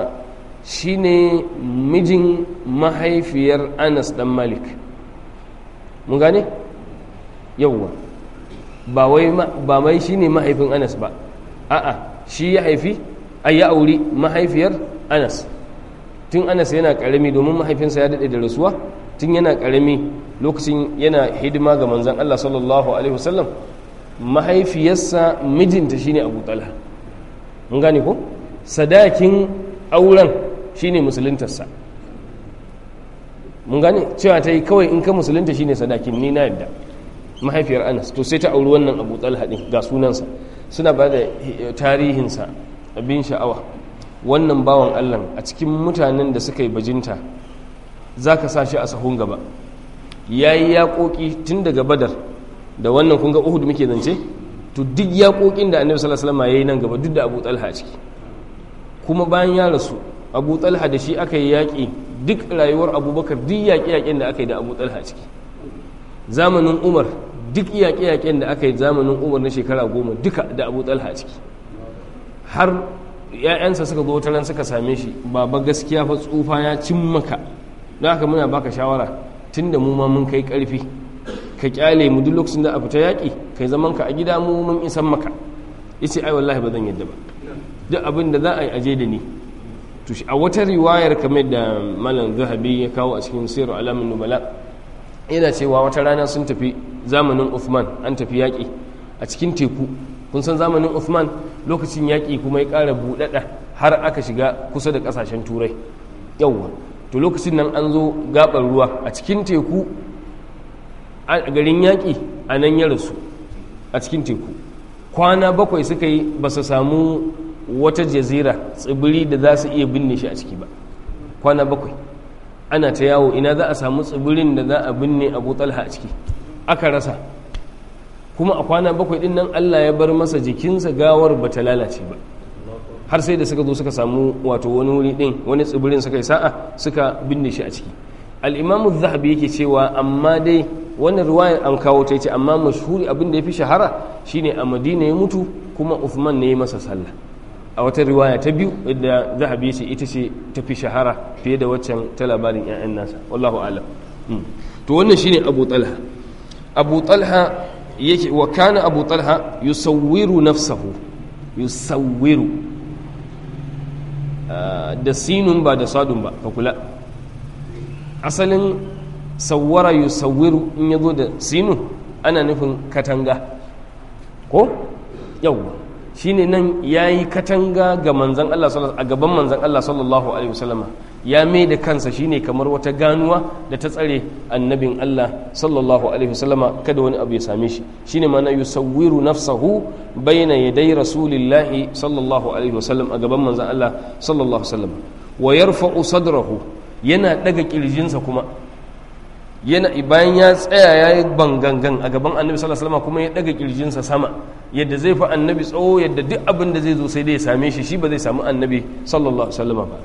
shine mijin mahaifiyar Anas dan Malik mun gane yawwa ba wai ba mai shine mahaifin Anas ba a'a shi ya haifi ai ya auri mahaifiyar Anas tun Anas yana karami domin mahaifinsa ya dade da rasuwa tun yana karami lokacin yana hidima ga manzon Allah sallallahu alaihi wasallam mahaifiyarsa mijinta shine Abu Talha mun gane ko sadakin auren shine musuluntarsa mun gane cewa ta yi kawai in ka musulunta shine sadakin ni na yadda mahaifiyar anas to sai ta auri wannan abu talha din ga sunansa suna ba da tarihinsa abin sha'awa wannan bawan allah a cikin mutanen da suka yi bajinta za ka sa shi a sahun gaba ya yi yaƙoƙi tun daga badar da wannan kunga uhud muke zance to duk yaƙoƙin da annabi sallallahu alaihi wasallam ya yi nan gaba duk da abu talha a ciki kuma bayan ya rasu abu talha da shi aka yi yaƙi duk rayuwar abubakar duk yaƙe-yaƙen da aka yi da abu talha a ciki zamanin umar duk yaƙe-yaƙen da aka yi zamanin umar na shekara goma duka da abu talha a ciki har ‘ya'yansa suka zo ran suka same shi baba gaskiya fa tsufa ya cin maka don haka muna baka shawara tun da mu ma mun kai ƙarfi ka kyale mu duk lokacin da a fita yaƙi kai zaman ka a gida mu mun isan maka yace ai wallahi ba zan yadda ba duk abin da za a yi aje da ni to a wata riwayar kamar da malam zahabi ya kawo a cikin sirar alamun nubala yana cewa wata rana sun tafi zamanin Uthman an tafi yaƙi a cikin teku kun san zamanin Uthman lokacin yaƙi kuma ya ƙara buɗaɗa har aka shiga kusa da ƙasashen turai yawwa to lokacin nan an zo gaɓar ruwa a cikin teku a garin yaƙi a nan ya rasu a cikin teku kwana bakwai suka yi ba su samu wata jazira tsibiri da za su iya binne shi a ciki ba kwana bakwai ana ta yawo ina za a samu tsibirin da za a binne abu talha a ciki aka rasa kuma a kwana bakwai din nan allah ya bar masa jikinsa gawar ba ta lalace ba har sai da suka zo suka samu wato wani wuri din wani tsibirin suka yi sa'a suka binne shi a ciki al'imamu zahabi yake cewa amma dai wannan ruwayar an kawo ta ce amma mashhuri abin da ya fi shahara shine a madina ya mutu kuma uthman ne ya masa sallah a wata riwaya ta biyu da zahabi ce ita ce ta fi shahara fiye da waccan ta labarin 'ya'yan nasa wallahu alam to wannan shine abu talha abu talha yake wa kana abu talha yusawwiru nafsahu yusawwiru da sinun ba da sadun ba ka kula asalin sawwara yusawwiru in yazo da sinun ana nufin katanga ko yawwa shine nan yayi katanga ga manzon Allah a gaban manzon Allah sallallahu alaihi wasallama ya mai da kansa shine kamar wata ganuwa da ta tsare annabin Allah sallallahu alaihi wasallama kada wani abu ya same shi shine ma'ana yusawwiru nafsahu baina yaday rasulillahi sallallahu alaihi wasallam a gaban manzon Allah sallallahu alaihi wasallam wa yarfa'u sadrahu yana daga kirjinsa kuma yana bayan ya tsaya ya yi bangangan a gaban annabi sallallahu alaihi kuma ya daga kirjinsa sama yadda zai fi annabi tsawo yadda duk abin da zai zo sai dai ya same shi shi ba zai samu annabi sallallahu alaihi wasallam ba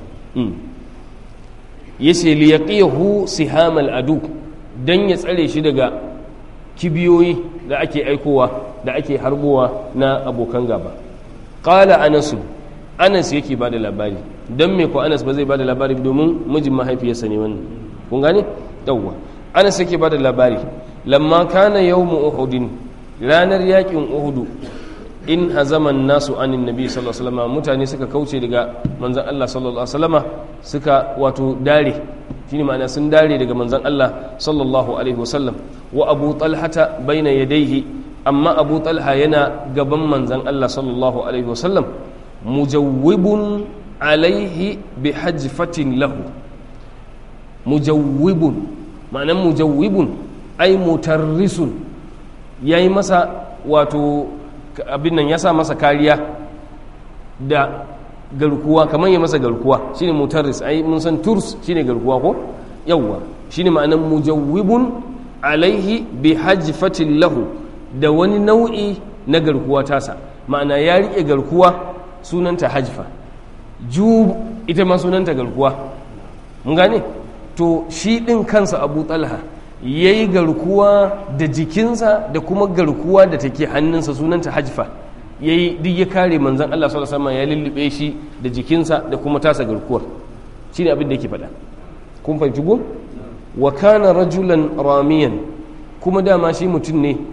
yace li yaqihu sihamal adu dan ya tsare shi daga kibiyoyi da ake aikowa da ake harbowa na abokan gaba qala anas anas yake bada labari dan me ko anas ba zai bada labari domin mijin mahaifiyarsa ne wannan kun gane yawwa anas yake bada labari lamma kana yawmu uhudin ranar yakin uhudu in hazaman nasu anin nabi sallallahu alaihi wasallam mutane suka kauce daga manzon Allah sallallahu alaihi wasallam suka wato dare shine ma'ana sun dare daga manzon Allah sallallahu alaihi wasallam wa abu talhata baina yadayhi amma abu talha yana gaban manzon Allah sallallahu alaihi wasallam mujawwibun alaihi bi hajfatin lahu mujawwibun ma'anan mujawwibun ai mutarrisun yayi masa wato abin nan ya sa masa kariya da garkuwa kamar ya masa garkuwa shine mutarris ai mun san turs shine garkuwa ko yawwa shine ma'anan mujawwibun alaihi bi hajfatin lahu da wani nau'i na garkuwa tasa ma'ana ya rike garkuwa sunanta hajfa jub ita ma sunanta garkuwa mun gane to shi din kansa abu talha ya yi garkuwa da jikinsa da kuma garkuwa da take hannunsa sunanta hajfa ya yi duk ya kare manzan Allah sallallahu alaihi ya lullube shi da jikinsa da kuma tasa garkuwar shi ne abin da yake faɗa kun fahimci gun wa kana rajulan ramiyan kuma dama shi mutum ne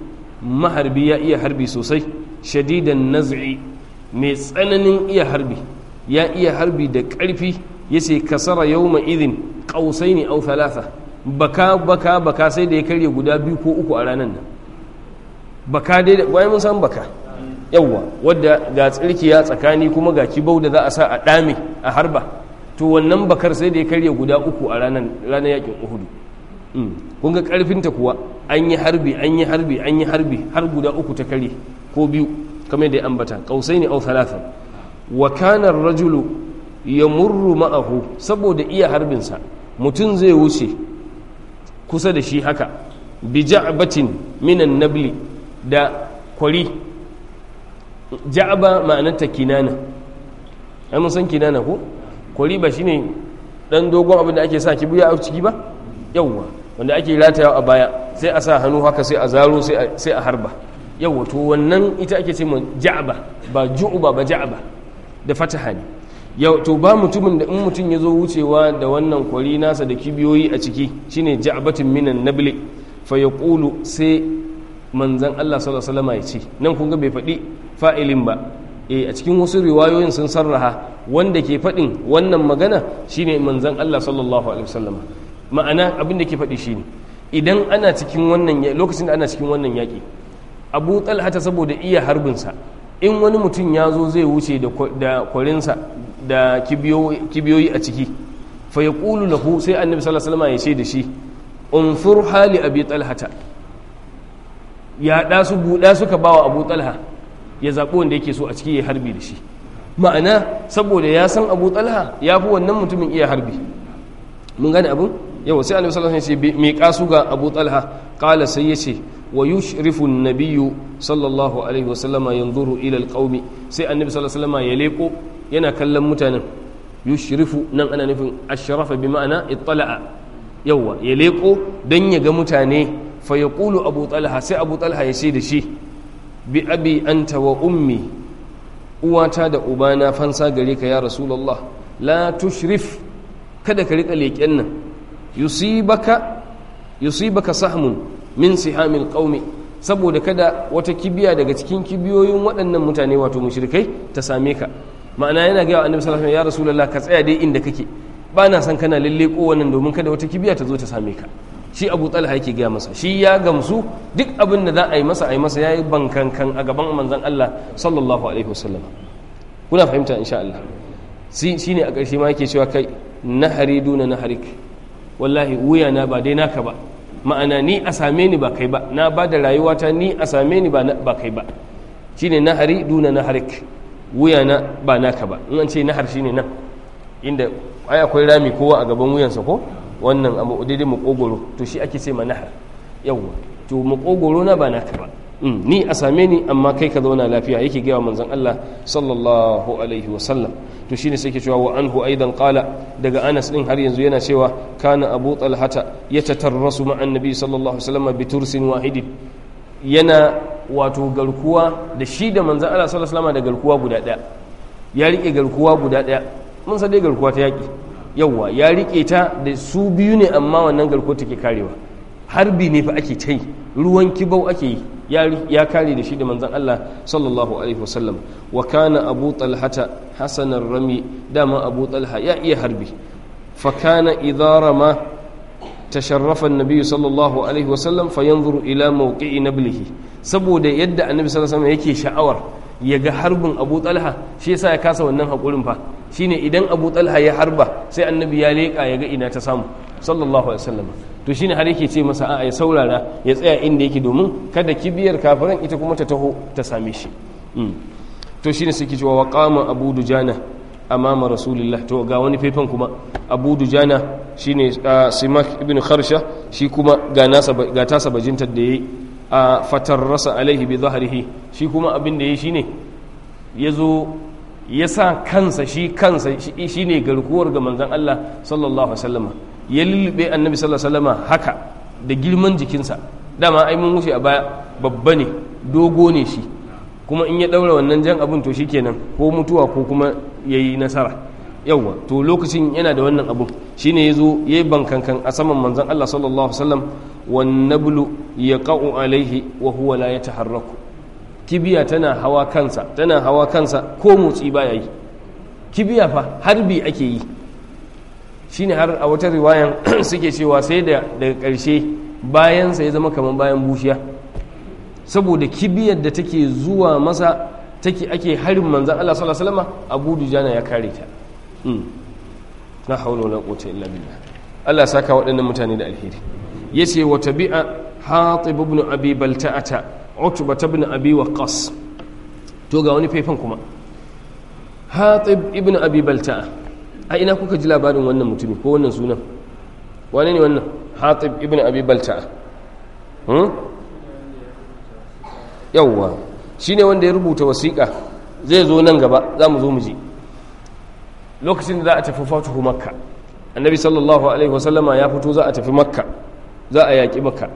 maharbi ya iya harbi sosai shadidan naz'i mai tsananin iya harbi ya iya harbi da ƙarfi ya ce kasara yawma idin ƙausaini au thalatha baka baka baka sai da ya karye guda biyu ko uku a ranar nan baka dai da mun san baka yawwa wadda ga tsirkiya tsakani kuma ga kibau da za a sa a ɗame a harba to wannan bakar sai da ya karye guda uku a ranar ranar yakin uhudu kun ga karfinta kuwa an yi harbi an yi harbi an yi harbi har guda uku ta karye ko biyu kamar da ya ambata kausai ne au talatan wa kana rajulu yamurru ma'ahu saboda iya harbinsa mutum zai wuce kusa da shi haka bi ja'batin minan nabli da kwari ja'aba ma'anarta kinana ai mun san kinana ko kwari ba shine dan dogon abin da ake sa kibiya a ciki ba yawwa wanda ake ratayawa a baya sai a sa hannu haka sai a zaro sai a harba yawwa to wannan ita ake ce ma ja'aba ba ju'uba ba ja'aba da fataha ne yau to ba mutumin da in mutum ya zo wucewa da wannan kwari nasa da kibiyoyi a ciki shine ja'batin minan nabli fa yaqulu sai manzan Allah sallallahu alaihi wasallam ya ce nan kun ga bai faɗi fa'ilin ba eh a cikin wasu riwayoyin sun sarraha wanda ke faɗin wannan magana shine manzan Allah sallallahu alaihi wasallam ma'ana abin da ke faɗi shine idan ana cikin wannan lokacin da ana cikin wannan yaƙi Abu Talha ta saboda iya harbinsa in wani mutum ya zo zai wuce da kwarinsa da kibiyoyi a ciki fa ya ƙulu lahu sai annabi sallallahu alaihi wasallam ya ce da shi unfur hali abi talhata ya ɗa su buɗa suka bawa abu talha ya zaɓi wanda yake so a ciki ya harbi da shi ma'ana saboda ya san abu talha ya fi wannan mutumin iya harbi mun gane abin yau sai annabi sallallahu alaihi wasallam ya ce mai kasu ga abu talha qala sai ya ce wa yushrifu an-nabiyyu sallallahu alaihi wasallama yanzuru ila al-qaumi sai annabi sallallahu alaihi wasallama ya leko yana kallon mutanen yushrifu nan ana nufin ashrafa bi ma'ana ittala'a yawa ya leko dan ya ga mutane fa yaqulu abu talha sai abu talha ya ce da shi bi abi anta wa ummi uwata da ubana fansa gare ka ya rasulullah la tushrif kada ka rika leƙen nan yusibaka yusibaka sahmun min sihamil qaumi saboda kada wata kibiya daga cikin kibiyoyin waɗannan mutane wato mushrikai ta same ka ma'ana yana ga annabi sallallahu alaihi wasallam ya rasulullah ka tsaya dai inda kake ba na san kana lalle ko wannan domin kada wata kibiya ta zo ta same ka shi Abu Talha yake gaya masa shi ya gamsu duk abin da za a yi masa a yi masa yayi bankankan a gaban manzon Allah sallallahu alaihi wasallam kuna fahimta insha Allah shine a ƙarshe ma yake cewa kai nahari duna naharik wallahi wuya na ba dai naka ba ma'ana ni a same ni ba kai ba na ba da rayuwata ni a same ni ba kai ba shine nahari duna naharik wuya na ba naka ba in an ce nahar shine nan inda ai akwai rami kowa a gaban wuyansa ko wannan abu daidai makogoro to shi ake ce ma nahar yawwa to makogoro na ba naka ba ni a same ni amma kai ka zauna lafiya yake gaya manzon Allah sallallahu alaihi wa sallam to shine sai ke cewa wa anhu aidan qala daga Anas din har yanzu yana cewa kana Abu Talhata yatatarrasu ma'an nabi sallallahu alaihi wasallam bi tursin wahidin yana wato garkuwa da shi da manzon Allah sallallahu alaihi wasallam da garkuwa guda daya ya rike garkuwa guda daya mun san dai garkuwa ta yaki yawa ya rike ta da su biyu ne amma wannan garkuwa take karewa harbi ne fa ake ta yi ruwan kibau ake yi ya kare da shi da manzan Allah sallallahu alaihi wasallam wa kana abu talhata hasanar rami dama abu talha ya iya harbi fa kana idara ma tasharrafa annabi sallallahu alaihi wasallam fa yanzuru ila mawqi'i nablihi saboda yadda annabi sallallahu alaihi wasallam yake sha'awar ya ga harbin abu talha shi yasa ya kasa wannan hakurin fa shine idan abu talha ya harba sai annabi ya leka ya ga ina ta samu sallallahu alaihi wasallam to shine har yake ce masa a'a ya saurara ya tsaya inda yake domin kada kibiyar kafiran ita kuma ta taho ta same shi to shine suke cewa wa qama abu dujana amama rasulillah to ga wani faifan kuma abu dujana shine simak ibn kharsha shi kuma ga nasa ga tasa bajintar da yayi a fatarrasa alaihi bi zahrihi shi kuma abin da yayi shine yazo ya sa kansa shi kansa shine garkuwar ga manzon Allah sallallahu alaihi wasallam ya lullube annabi sallallahu alaihi wasallam haka da girman jikinsa dama ai mun wuce a baya babba ne dogo ne shi kuma in ya daura wannan jan abin to shikenan ko mutuwa ko kuma yayi nasara yawwa to lokacin yana da wannan abun shine yazo yayi bankankan a saman manzon Allah sallallahu alaihi wasallam wan nablu yaqa'u alaihi wa huwa la yataharraku kibiya tana hawa kansa tana hawa kansa ko motsi baya yi kibiya fa harbi ake yi shine har a wata riwayan suke cewa sai da daga ƙarshe bayansa ya zama kamar bayan bushiya saboda kibiyar da take zuwa masa take ake harin manzan Allah sallallahu alaihi wasallam Abu Dujana ya kare ta na haula wala quwwata illa billah Allah saka waɗannan mutane da alheri yace wa tabi'a Hatib ibn Abi Balta'ata Utba ibn Abi Waqqas to ga wani faifan kuma Hatib ibn Abi Balta'a a ina kuka ji labarin wannan mutumi ko wannan sunan wane ne wannan Hatib ibn Abi Balta'a hmm? yawwa shi ne wanda ya rubuta wasiƙa zai zo nan gaba za mu zo mu ji lokacin da za a tafi fatuhu makka annabi sallallahu alaihi wasallama ya fito za a tafi makka za a yaƙi makka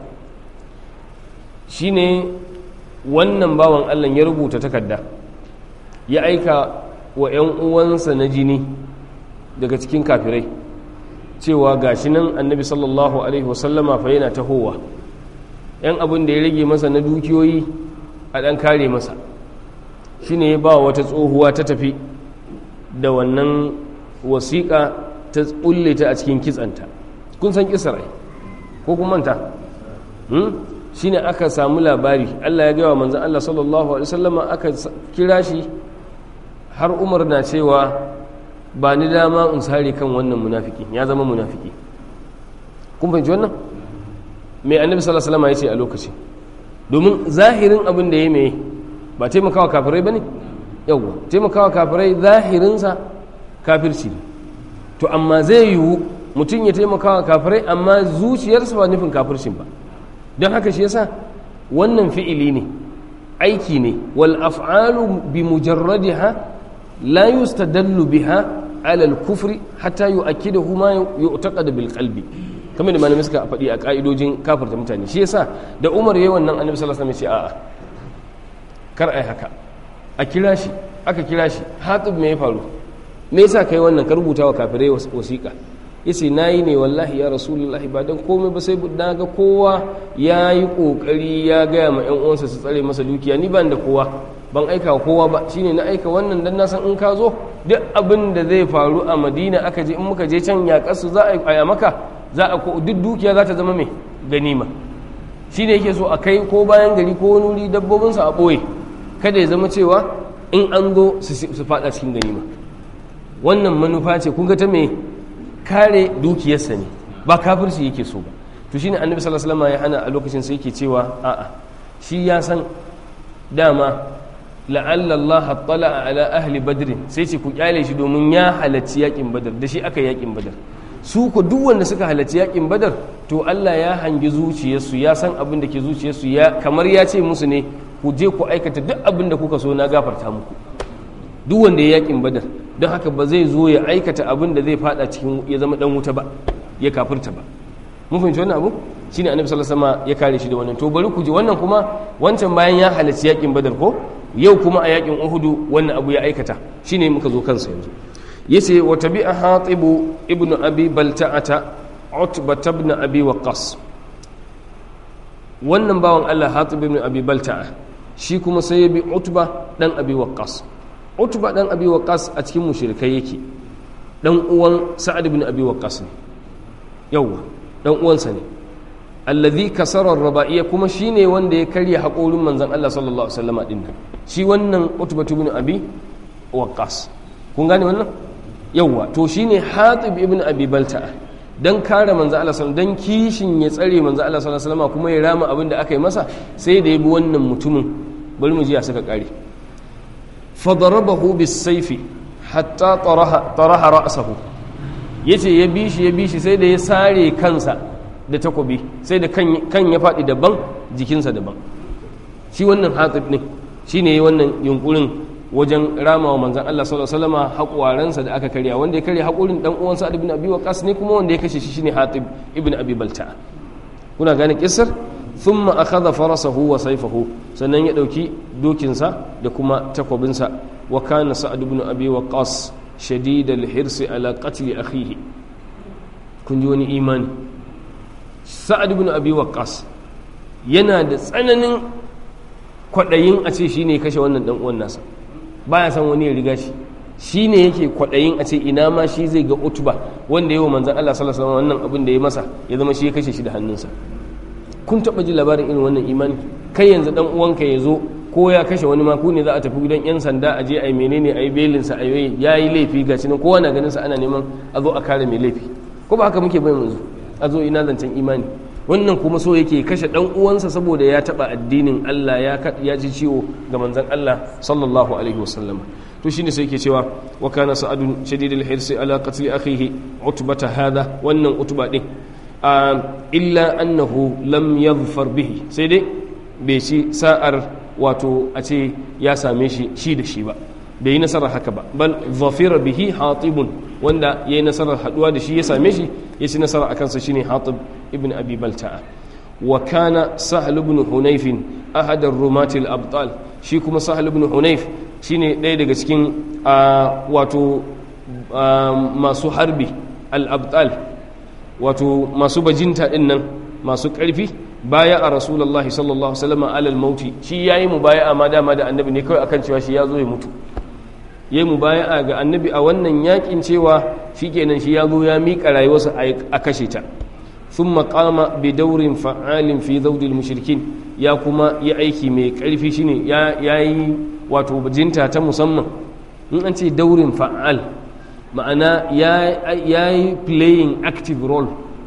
shi ne wannan bawan allah ya rubuta takarda ya aika wa 'yan uwansa na jini daga cikin kafirai cewa gashi nan annabi sallallahu alaihi wasallama fa yana tahowa 'yan abin da ya rage masa na dukiyoyi a ɗan kare masa shi ne ba wata tsohuwa ta tafi da wannan wasiƙa ta ƙulle ta a cikin kitsanta kun san kisar ai ko kun manta shi ne aka samu labari allah ya gaya wa manzan allah sallallahu alaihi wasallama aka kira shi har umar na cewa ba ni dama in sare kan wannan munafiki ya zama munafiki kun fahimci wannan mai annabi sallallahu alaihi wasallama ya ce a lokacin domin zahirin abin da ya mai ba taimakawa kafirai ba ne yauwa taimakawa kafirai zahirinsa kafirci ne to amma zai yiwu mutum ya taimakawa kafirai amma zuciyarsa ba nufin kafircin ba don haka shi yasa wannan fi'ili ne aiki ne wal af'alu bi mujarradiha la yustadallu biha ala al-kufri hatta yu'akkidahu ma yu'taqad bil qalbi kamar da malamai suka faɗi a ƙa'idojin kafirta mutane shi yasa da umar yayi wannan annabi sallallahu alaihi wasallam ya ce a'a kar ai haka a kira shi aka kira shi hatib me ya faru me yasa kai wannan ka rubuta wa kafirai wasiƙa yace nayi ne wallahi ya rasulullahi ba dan komai ba sai na ga kowa ya yi kokari ya gaya ma yan uwansa su tsare masa dukiya ni ban da kowa ban aika wa kowa ba shine na aika wannan dan na san in ka zo duk abin da zai faru a madina aka je in muka je can ya kasu za a yi maka za a duk dukiya za ta zama mai ganima shi ne yake so a kai ko bayan gari ko wani wuri dabbobinsa a ɓoye kada ya zama cewa in an zo su fada cikin ganima wannan manufa ce kun ga ta mai kare dukiyarsa ne ba kafirci yake so ba to shine annabi sallallahu alaihi wasallam ya hana a lokacin sai yake cewa a'a shi ya san dama la'alla Allah attala ala ahli badr sai ce ku kyale shi domin ya halarci yakin badar da shi aka yakin badar su ku duk wanda suka halarci yakin badar to Allah ya hangi zuciyarsu ya san abin da ke zuciyarsu ya kamar ya ce musu ne ku je ku aikata duk abin da kuka so na gafarta muku duk wanda ya yakin badar don haka ba zai zo ya aikata abin da zai fada cikin ya zama dan wuta ba ya kafirta ba mun fahimci wannan abu shine annabi sallallahu alaihi wasallam ya kare shi da wannan to bari ku ji wannan kuma wancan bayan ya halarci yakin badar ko yau kuma a yakin uhudu wannan abu ya aikata shine muka zo kansa yanzu yace wa tabi'a hatibu ibnu abi balta'ata utba ibn abi waqas wannan bawan Allah hatib ibn abi balta'a shi kuma sai ya bi utba dan abi waqas utba dan abi waqas a cikin mushrikai yake dan uwan sa'ad ibn abi waqas ne yawa dan uwansa ne alladhi kasara ar-raba'iyya kuma shine wanda ya karya haƙorin manzon Allah sallallahu alaihi wasallam din nan shi wannan utba ibn abi waqas kun gane wannan yawa to shine hatib ibn abi balta'a dan kare manzo Allah sallallahu dan kishin ya tsare manzo Allah sallallahu alaihi wasallam kuma ya rama abin da aka yi masa sai da ya bi wannan mutumin bari mu ji ya saka kare fa darabahu bis sayfi hatta taraha taraha ra'sahu yace ya bi shi ya bi shi sai da ya sare kansa da takobi sai da kan kan ya fadi daban jikinsa daban shi wannan hatib ne shine yayi wannan yunkurin wajen rama wa manzan Allah sallallahu alaihi wasallam haƙwaransa da aka karya wanda ya karya haƙurin dan uwansa Sa'ad ibn Abi Waqqas ne kuma wanda ya kashe shi shine Hatib ibn Abi Balta'a kuna gane kissar thumma akhadha farasahu wa sayfahu sannan ya dauki dokinsa da kuma takwabinsa wa kana Sa'ad ibn Abi Waqqas shadid al-hirs ala qatl akhihi kun ji wani imani sa'ad ibn abi waqqas yana da tsananin kwaɗayin a ce shine ya kashe wannan dan uwan nasa baya san wani ya riga shi shine yake kwaɗayin a ce ina ma shi zai ga utuba wanda yawa manzan Allah sallallahu alaihi wasallam wannan abin da ya masa ya zama shi ya kashe shi da hannunsa kun taɓa ji labarin irin wannan imani kai yanzu dan uwanka ya zo ko ya kashe wani ma ku ne za a tafi gidan yan sanda a je a yi menene a yi belinsa a yi ya yi laifi ga nan kowa na ganin sa ana neman a zo a kare mai laifi ko ba haka muke bai yanzu a zo ina zancen imani wannan kuma so yake kashe dan uwansa saboda ya taba addinin Allah ya ya ji ciwo ga manzon Allah sallallahu alaihi wasallam to shine sai yake cewa wa kana sa'adun shadidul hirsi ala qatl akhihi utbata hadha wannan utba din illa annahu lam yadhfar bihi sai dai bai ci sa'ar wato a ce ya same shi shi da shi ba bai yi nasarar haka ba bal zafira bihi hatibun wanda ya yi nasarar haduwa da shi ya same shi ya ci nasarar a kansa shine hatib ibn abi balta'a wa kana sahal ibn hunayf ahad ar-rumat al-abtal shi kuma sahal ibn hunayf shine ɗaya daga cikin wato masu harbi al-abtal wato masu bajinta din nan masu ƙarfi baya a rasulallah sallallahu alaihi alal mauti shi yayi mubaya'a ma dama da annabi ne kawai akan cewa shi ya zo ya mutu yayi mubaya'a ga annabi a wannan yakin cewa shikenan shi ya zo ya miƙa rayuwarsa a kashe ta thumma qama bi daurin fa'alin fi zawdil mushrikin ya kuma yi aiki mai ƙarfi shine ya yayi wato bajinta ta musamman in an ce daurin fa'al ma'ana ya yi playing active role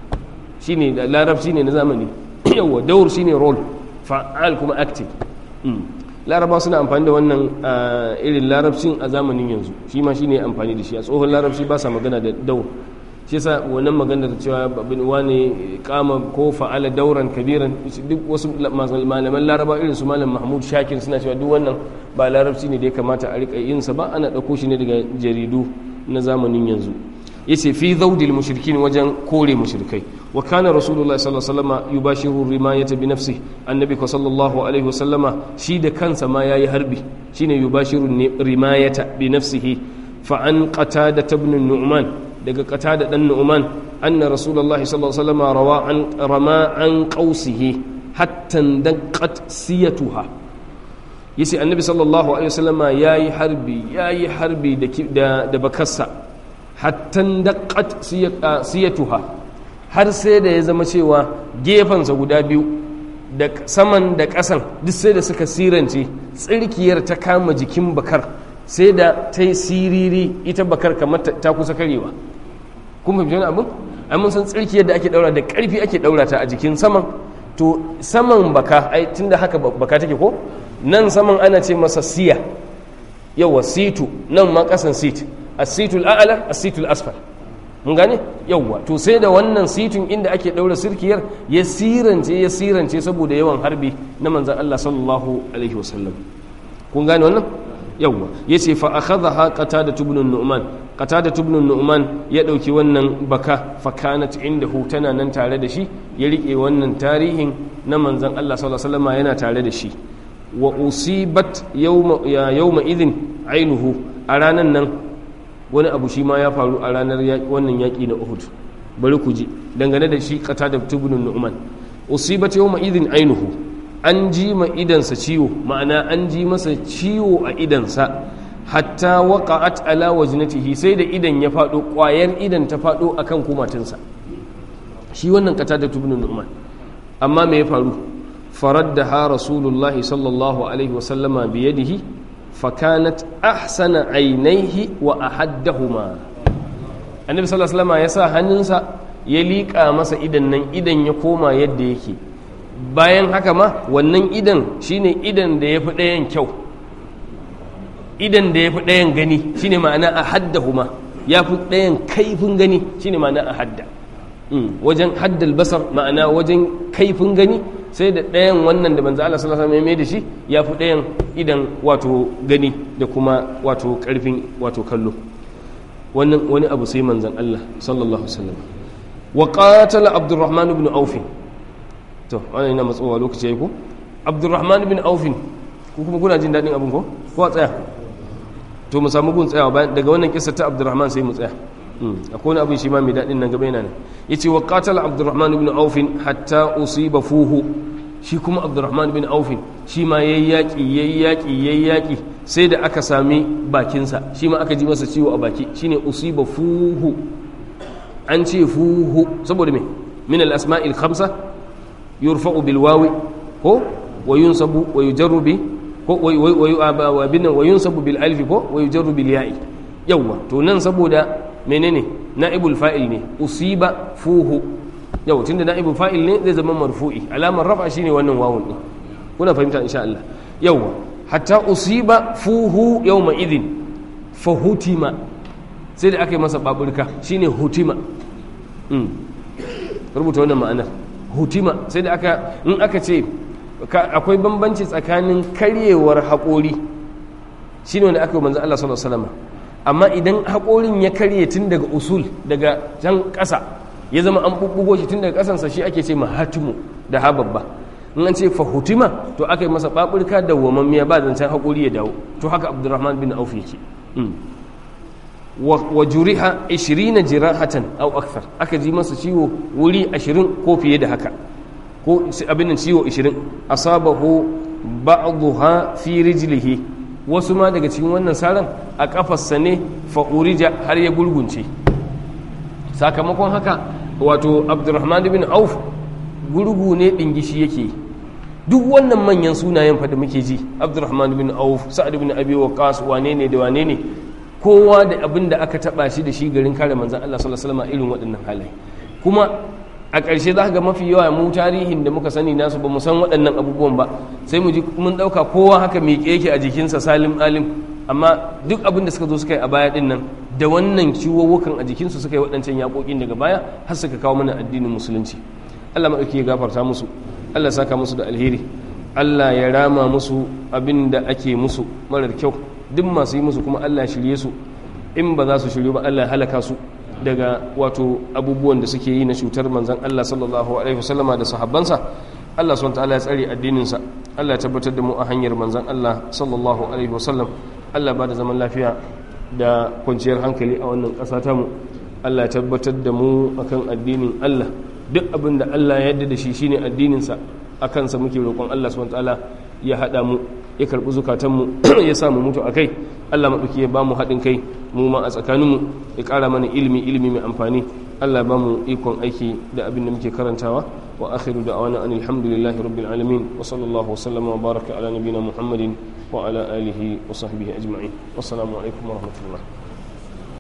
shine da larabci ne na zamani yawa daur shine role fa'al kuma active laraba suna amfani da wannan irin larabcin a zamanin yanzu shi ma shine amfani da shi a tsohon larabci ba sa magana da daur shi yasa wannan magana da cewa babin wani kama ko fa'ala dauran kabiran duk wasu malaman laraba irin su malam mahmud shakir suna cewa duk wannan ba larabci ne da ya kamata a rika yin sa ba ana ɗauko shi ne daga jaridu na zamanin yanzu yace fi zawdil mushrikin wajen kore mushrikai wa kana rasulullahi sallallahu alaihi wasallam yubashiru rimayata bi nafsi annabi ko sallallahu alaihi wasallama shi da kansa ma yayi harbi shine yubashiru rimayata bi nafsihi fa an qatada ibn nu'man daga qatada dan nu'man anna rasulullahi sallallahu alaihi wasallama rawa an rama an qausihi hatta daqqat siyatuha yace annabi sallallahu alaihi wasallama yayi harbi yayi harbi da da bakarsa hatta daqqat siyatuha har sai da ya zama cewa gefensa guda biyu da saman da ƙasan duk sai da suka sirance tsirkiyar ta kama jikin bakar sai da ta yi siriri ita bakar kamar ta kusa karewa kun fahimci wani abin ai mun san tsirkiyar da ake daura da ƙarfi ake daura ta a jikin saman to saman baka ai tunda haka baka take ko nan saman ana ce masa siya yawa situ nan ma ƙasan sit as-situl a'la as-situl asfal mun gane yawwa to sai da wannan sitin inda ake daura sirkiyar ya sirance ya sirance saboda yawan harbi na manzan Allah sallallahu alaihi wasallam kun gane wannan yawwa yace fa akhadha qatada ibn nu'man qatada ibn nu'man ya dauki wannan baka fa kanat indahu tana nan tare da shi ya rike wannan tarihin na manzan Allah sallallahu alaihi wasallam yana tare da shi wa usibat yawma yawma idhin ainuhu a ranan nan wani abu shi ma ya faru a ranar wannan yaƙi na uhud bari ku ji dangane da shi kata da tubunin nu'man usibat yawma idin ainuhu an ji ma idansa ciwo ma'ana an ji masa ciwo a idansa hatta waqa'at ala wajnatihi sai da idan ya fado ƙwayar idan ta fado akan kumatinsa shi wannan kata da tubunin nu'man amma me ya faru faraddaha rasulullahi sallallahu alaihi wasallama biyadihi fakanat ahsana ainihi wa ahaddahuma annabi sallallahu alaihi wasallam ya sa hannunsa ya liƙa masa idan nan idan ya koma yadda yake bayan haka ma wannan idan shine idan da yafi ɗayan kyau idan da yafi ɗayan gani shine ma'ana ahaddahuma yafi ɗayan kaifin gani shine ma'ana ahadda wajen haddal basar ma'ana wajen kaifin gani sai da ɗayan wannan da manzo Allah sallallahu alaihi wasallam ya da shi ya fi ɗayan idan wato gani da kuma wato ƙarfin wato kallo wannan wani abu sai manzon Allah sallallahu alaihi wasallam wa qatala Abdurrahman ibn Auf to wannan ina matsowa lokaci yayi ko Abdurrahman ibn Auf ku kuma kuna jin dadin abin ko ko tsaya to mu samu gun tsayawa daga wannan kissa ta Abdurrahman sai mu tsaya akwai wani abin shi ma mai daɗin nan gaba yana nan ya ce wa qatala abdurrahman ibn aufin hatta usiba fuhu shi kuma abdurrahman bin aufin shi ma ya yi yaƙi ya yi yaƙi ya yi yaƙi sai da aka sami bakinsa shi ma aka ji masa ciwo a baki shi ne usiba fuhu an ce fuhu saboda me min al-asma'il khamsa yurfa'u bil wawi ko wa yunsabu wa yujarru bi ko wa bin wa yunsabu bil alif ko wa yujarru bil ya'i yawa to nan saboda menene na'ibul fa'il ne usiba fuhu yau tunda na'ibul fa'il ne zai zama marfu'i alamar rafa shine wannan wawun din kuna fahimta insha Allah yawa hatta usiba fuhu yawma idin fa hutima sai da aka yi masa baburka shine hutima rubuta wannan ma'anar hutima sai da aka in aka ce akwai bambanci tsakanin karyewar haƙori shine wanda aka yi manzo Allah sallallahu alaihi wasallam amma idan haƙorin ya karye tun daga usul daga can ƙasa ya zama an bubbugo shi tun daga ƙasansa shi ake ce mahatimu da ha babba in an ce fahutima to aka yi masa baburka da wamammiya ba zancen haƙori ya dawo to haka abdurrahman bin auf yake wa juriha 20 jirahatan aw akthar aka ji masa ciwo wuri 20 ko fiye da haka ko abin nan ciwo 20 asabahu ba'daha fi rijlihi wasu ma daga cikin wannan saran a kafarsa ne fa'urija har ya gurgunce sakamakon haka wato abdurrahman bin auf gurgu ne dingishi yake duk wannan manyan sunayen fa da muke ji abdurrahman bin auf sa'ad bin abi waqas wane ne da wane ne kowa da abin da aka taba shi da shi garin kare manzon Allah sallallahu alaihi wasallam irin waɗannan halaye kuma a ƙarshe za ga mafi yawa mu tarihin da muka sani nasu ba mu san waɗannan abubuwan ba sai mu ji mun ɗauka kowa haka miƙe yake a jikinsa salim alim amma duk abin da suka zo suka yi a baya ɗin nan da wannan ciwowukan a jikinsu suka yi waɗancan yaƙoƙin daga baya har suka kawo mana addinin musulunci allah maɗauki ya gafarta musu allah saka musu da alheri allah ya rama musu abin da ake musu marar kyau duk masu yi musu kuma allah shirye su in ba za su shirye ba allah halaka su daga wato abubuwan da suke yi na cutar manzan Allah sallallahu alaihi wasallama da sahabbansa Allah subhanahu ta'ala ya tsare addininsa Allah ya tabbatar da mu a hanyar manzan Allah sallallahu alaihi wasallam Allah ba da zaman lafiya da kwanciyar hankali a wannan ƙasa ta mu Allah ya tabbatar da mu akan addinin Allah duk abin da Allah ya yarda da shi shine addininsa a kansa muke roƙon Allah subhanahu ta'ala ya haɗa mu ya karɓi zukatanmu ya sa mu mutu a kai Allah maɗauki ya ba mu haɗin kai mu ma a tsakaninmu ya ƙara mana ilimi ilimi mai amfani Allah ba mu ikon aiki da abin da muke karantawa wa akhiru da awana an alhamdulillahi rabbil alamin wa sallallahu wa sallama wa baraka ala nabina muhammadin wa ala alihi wa sahbihi ajma'in wassalamu alaikum wa rahmatullah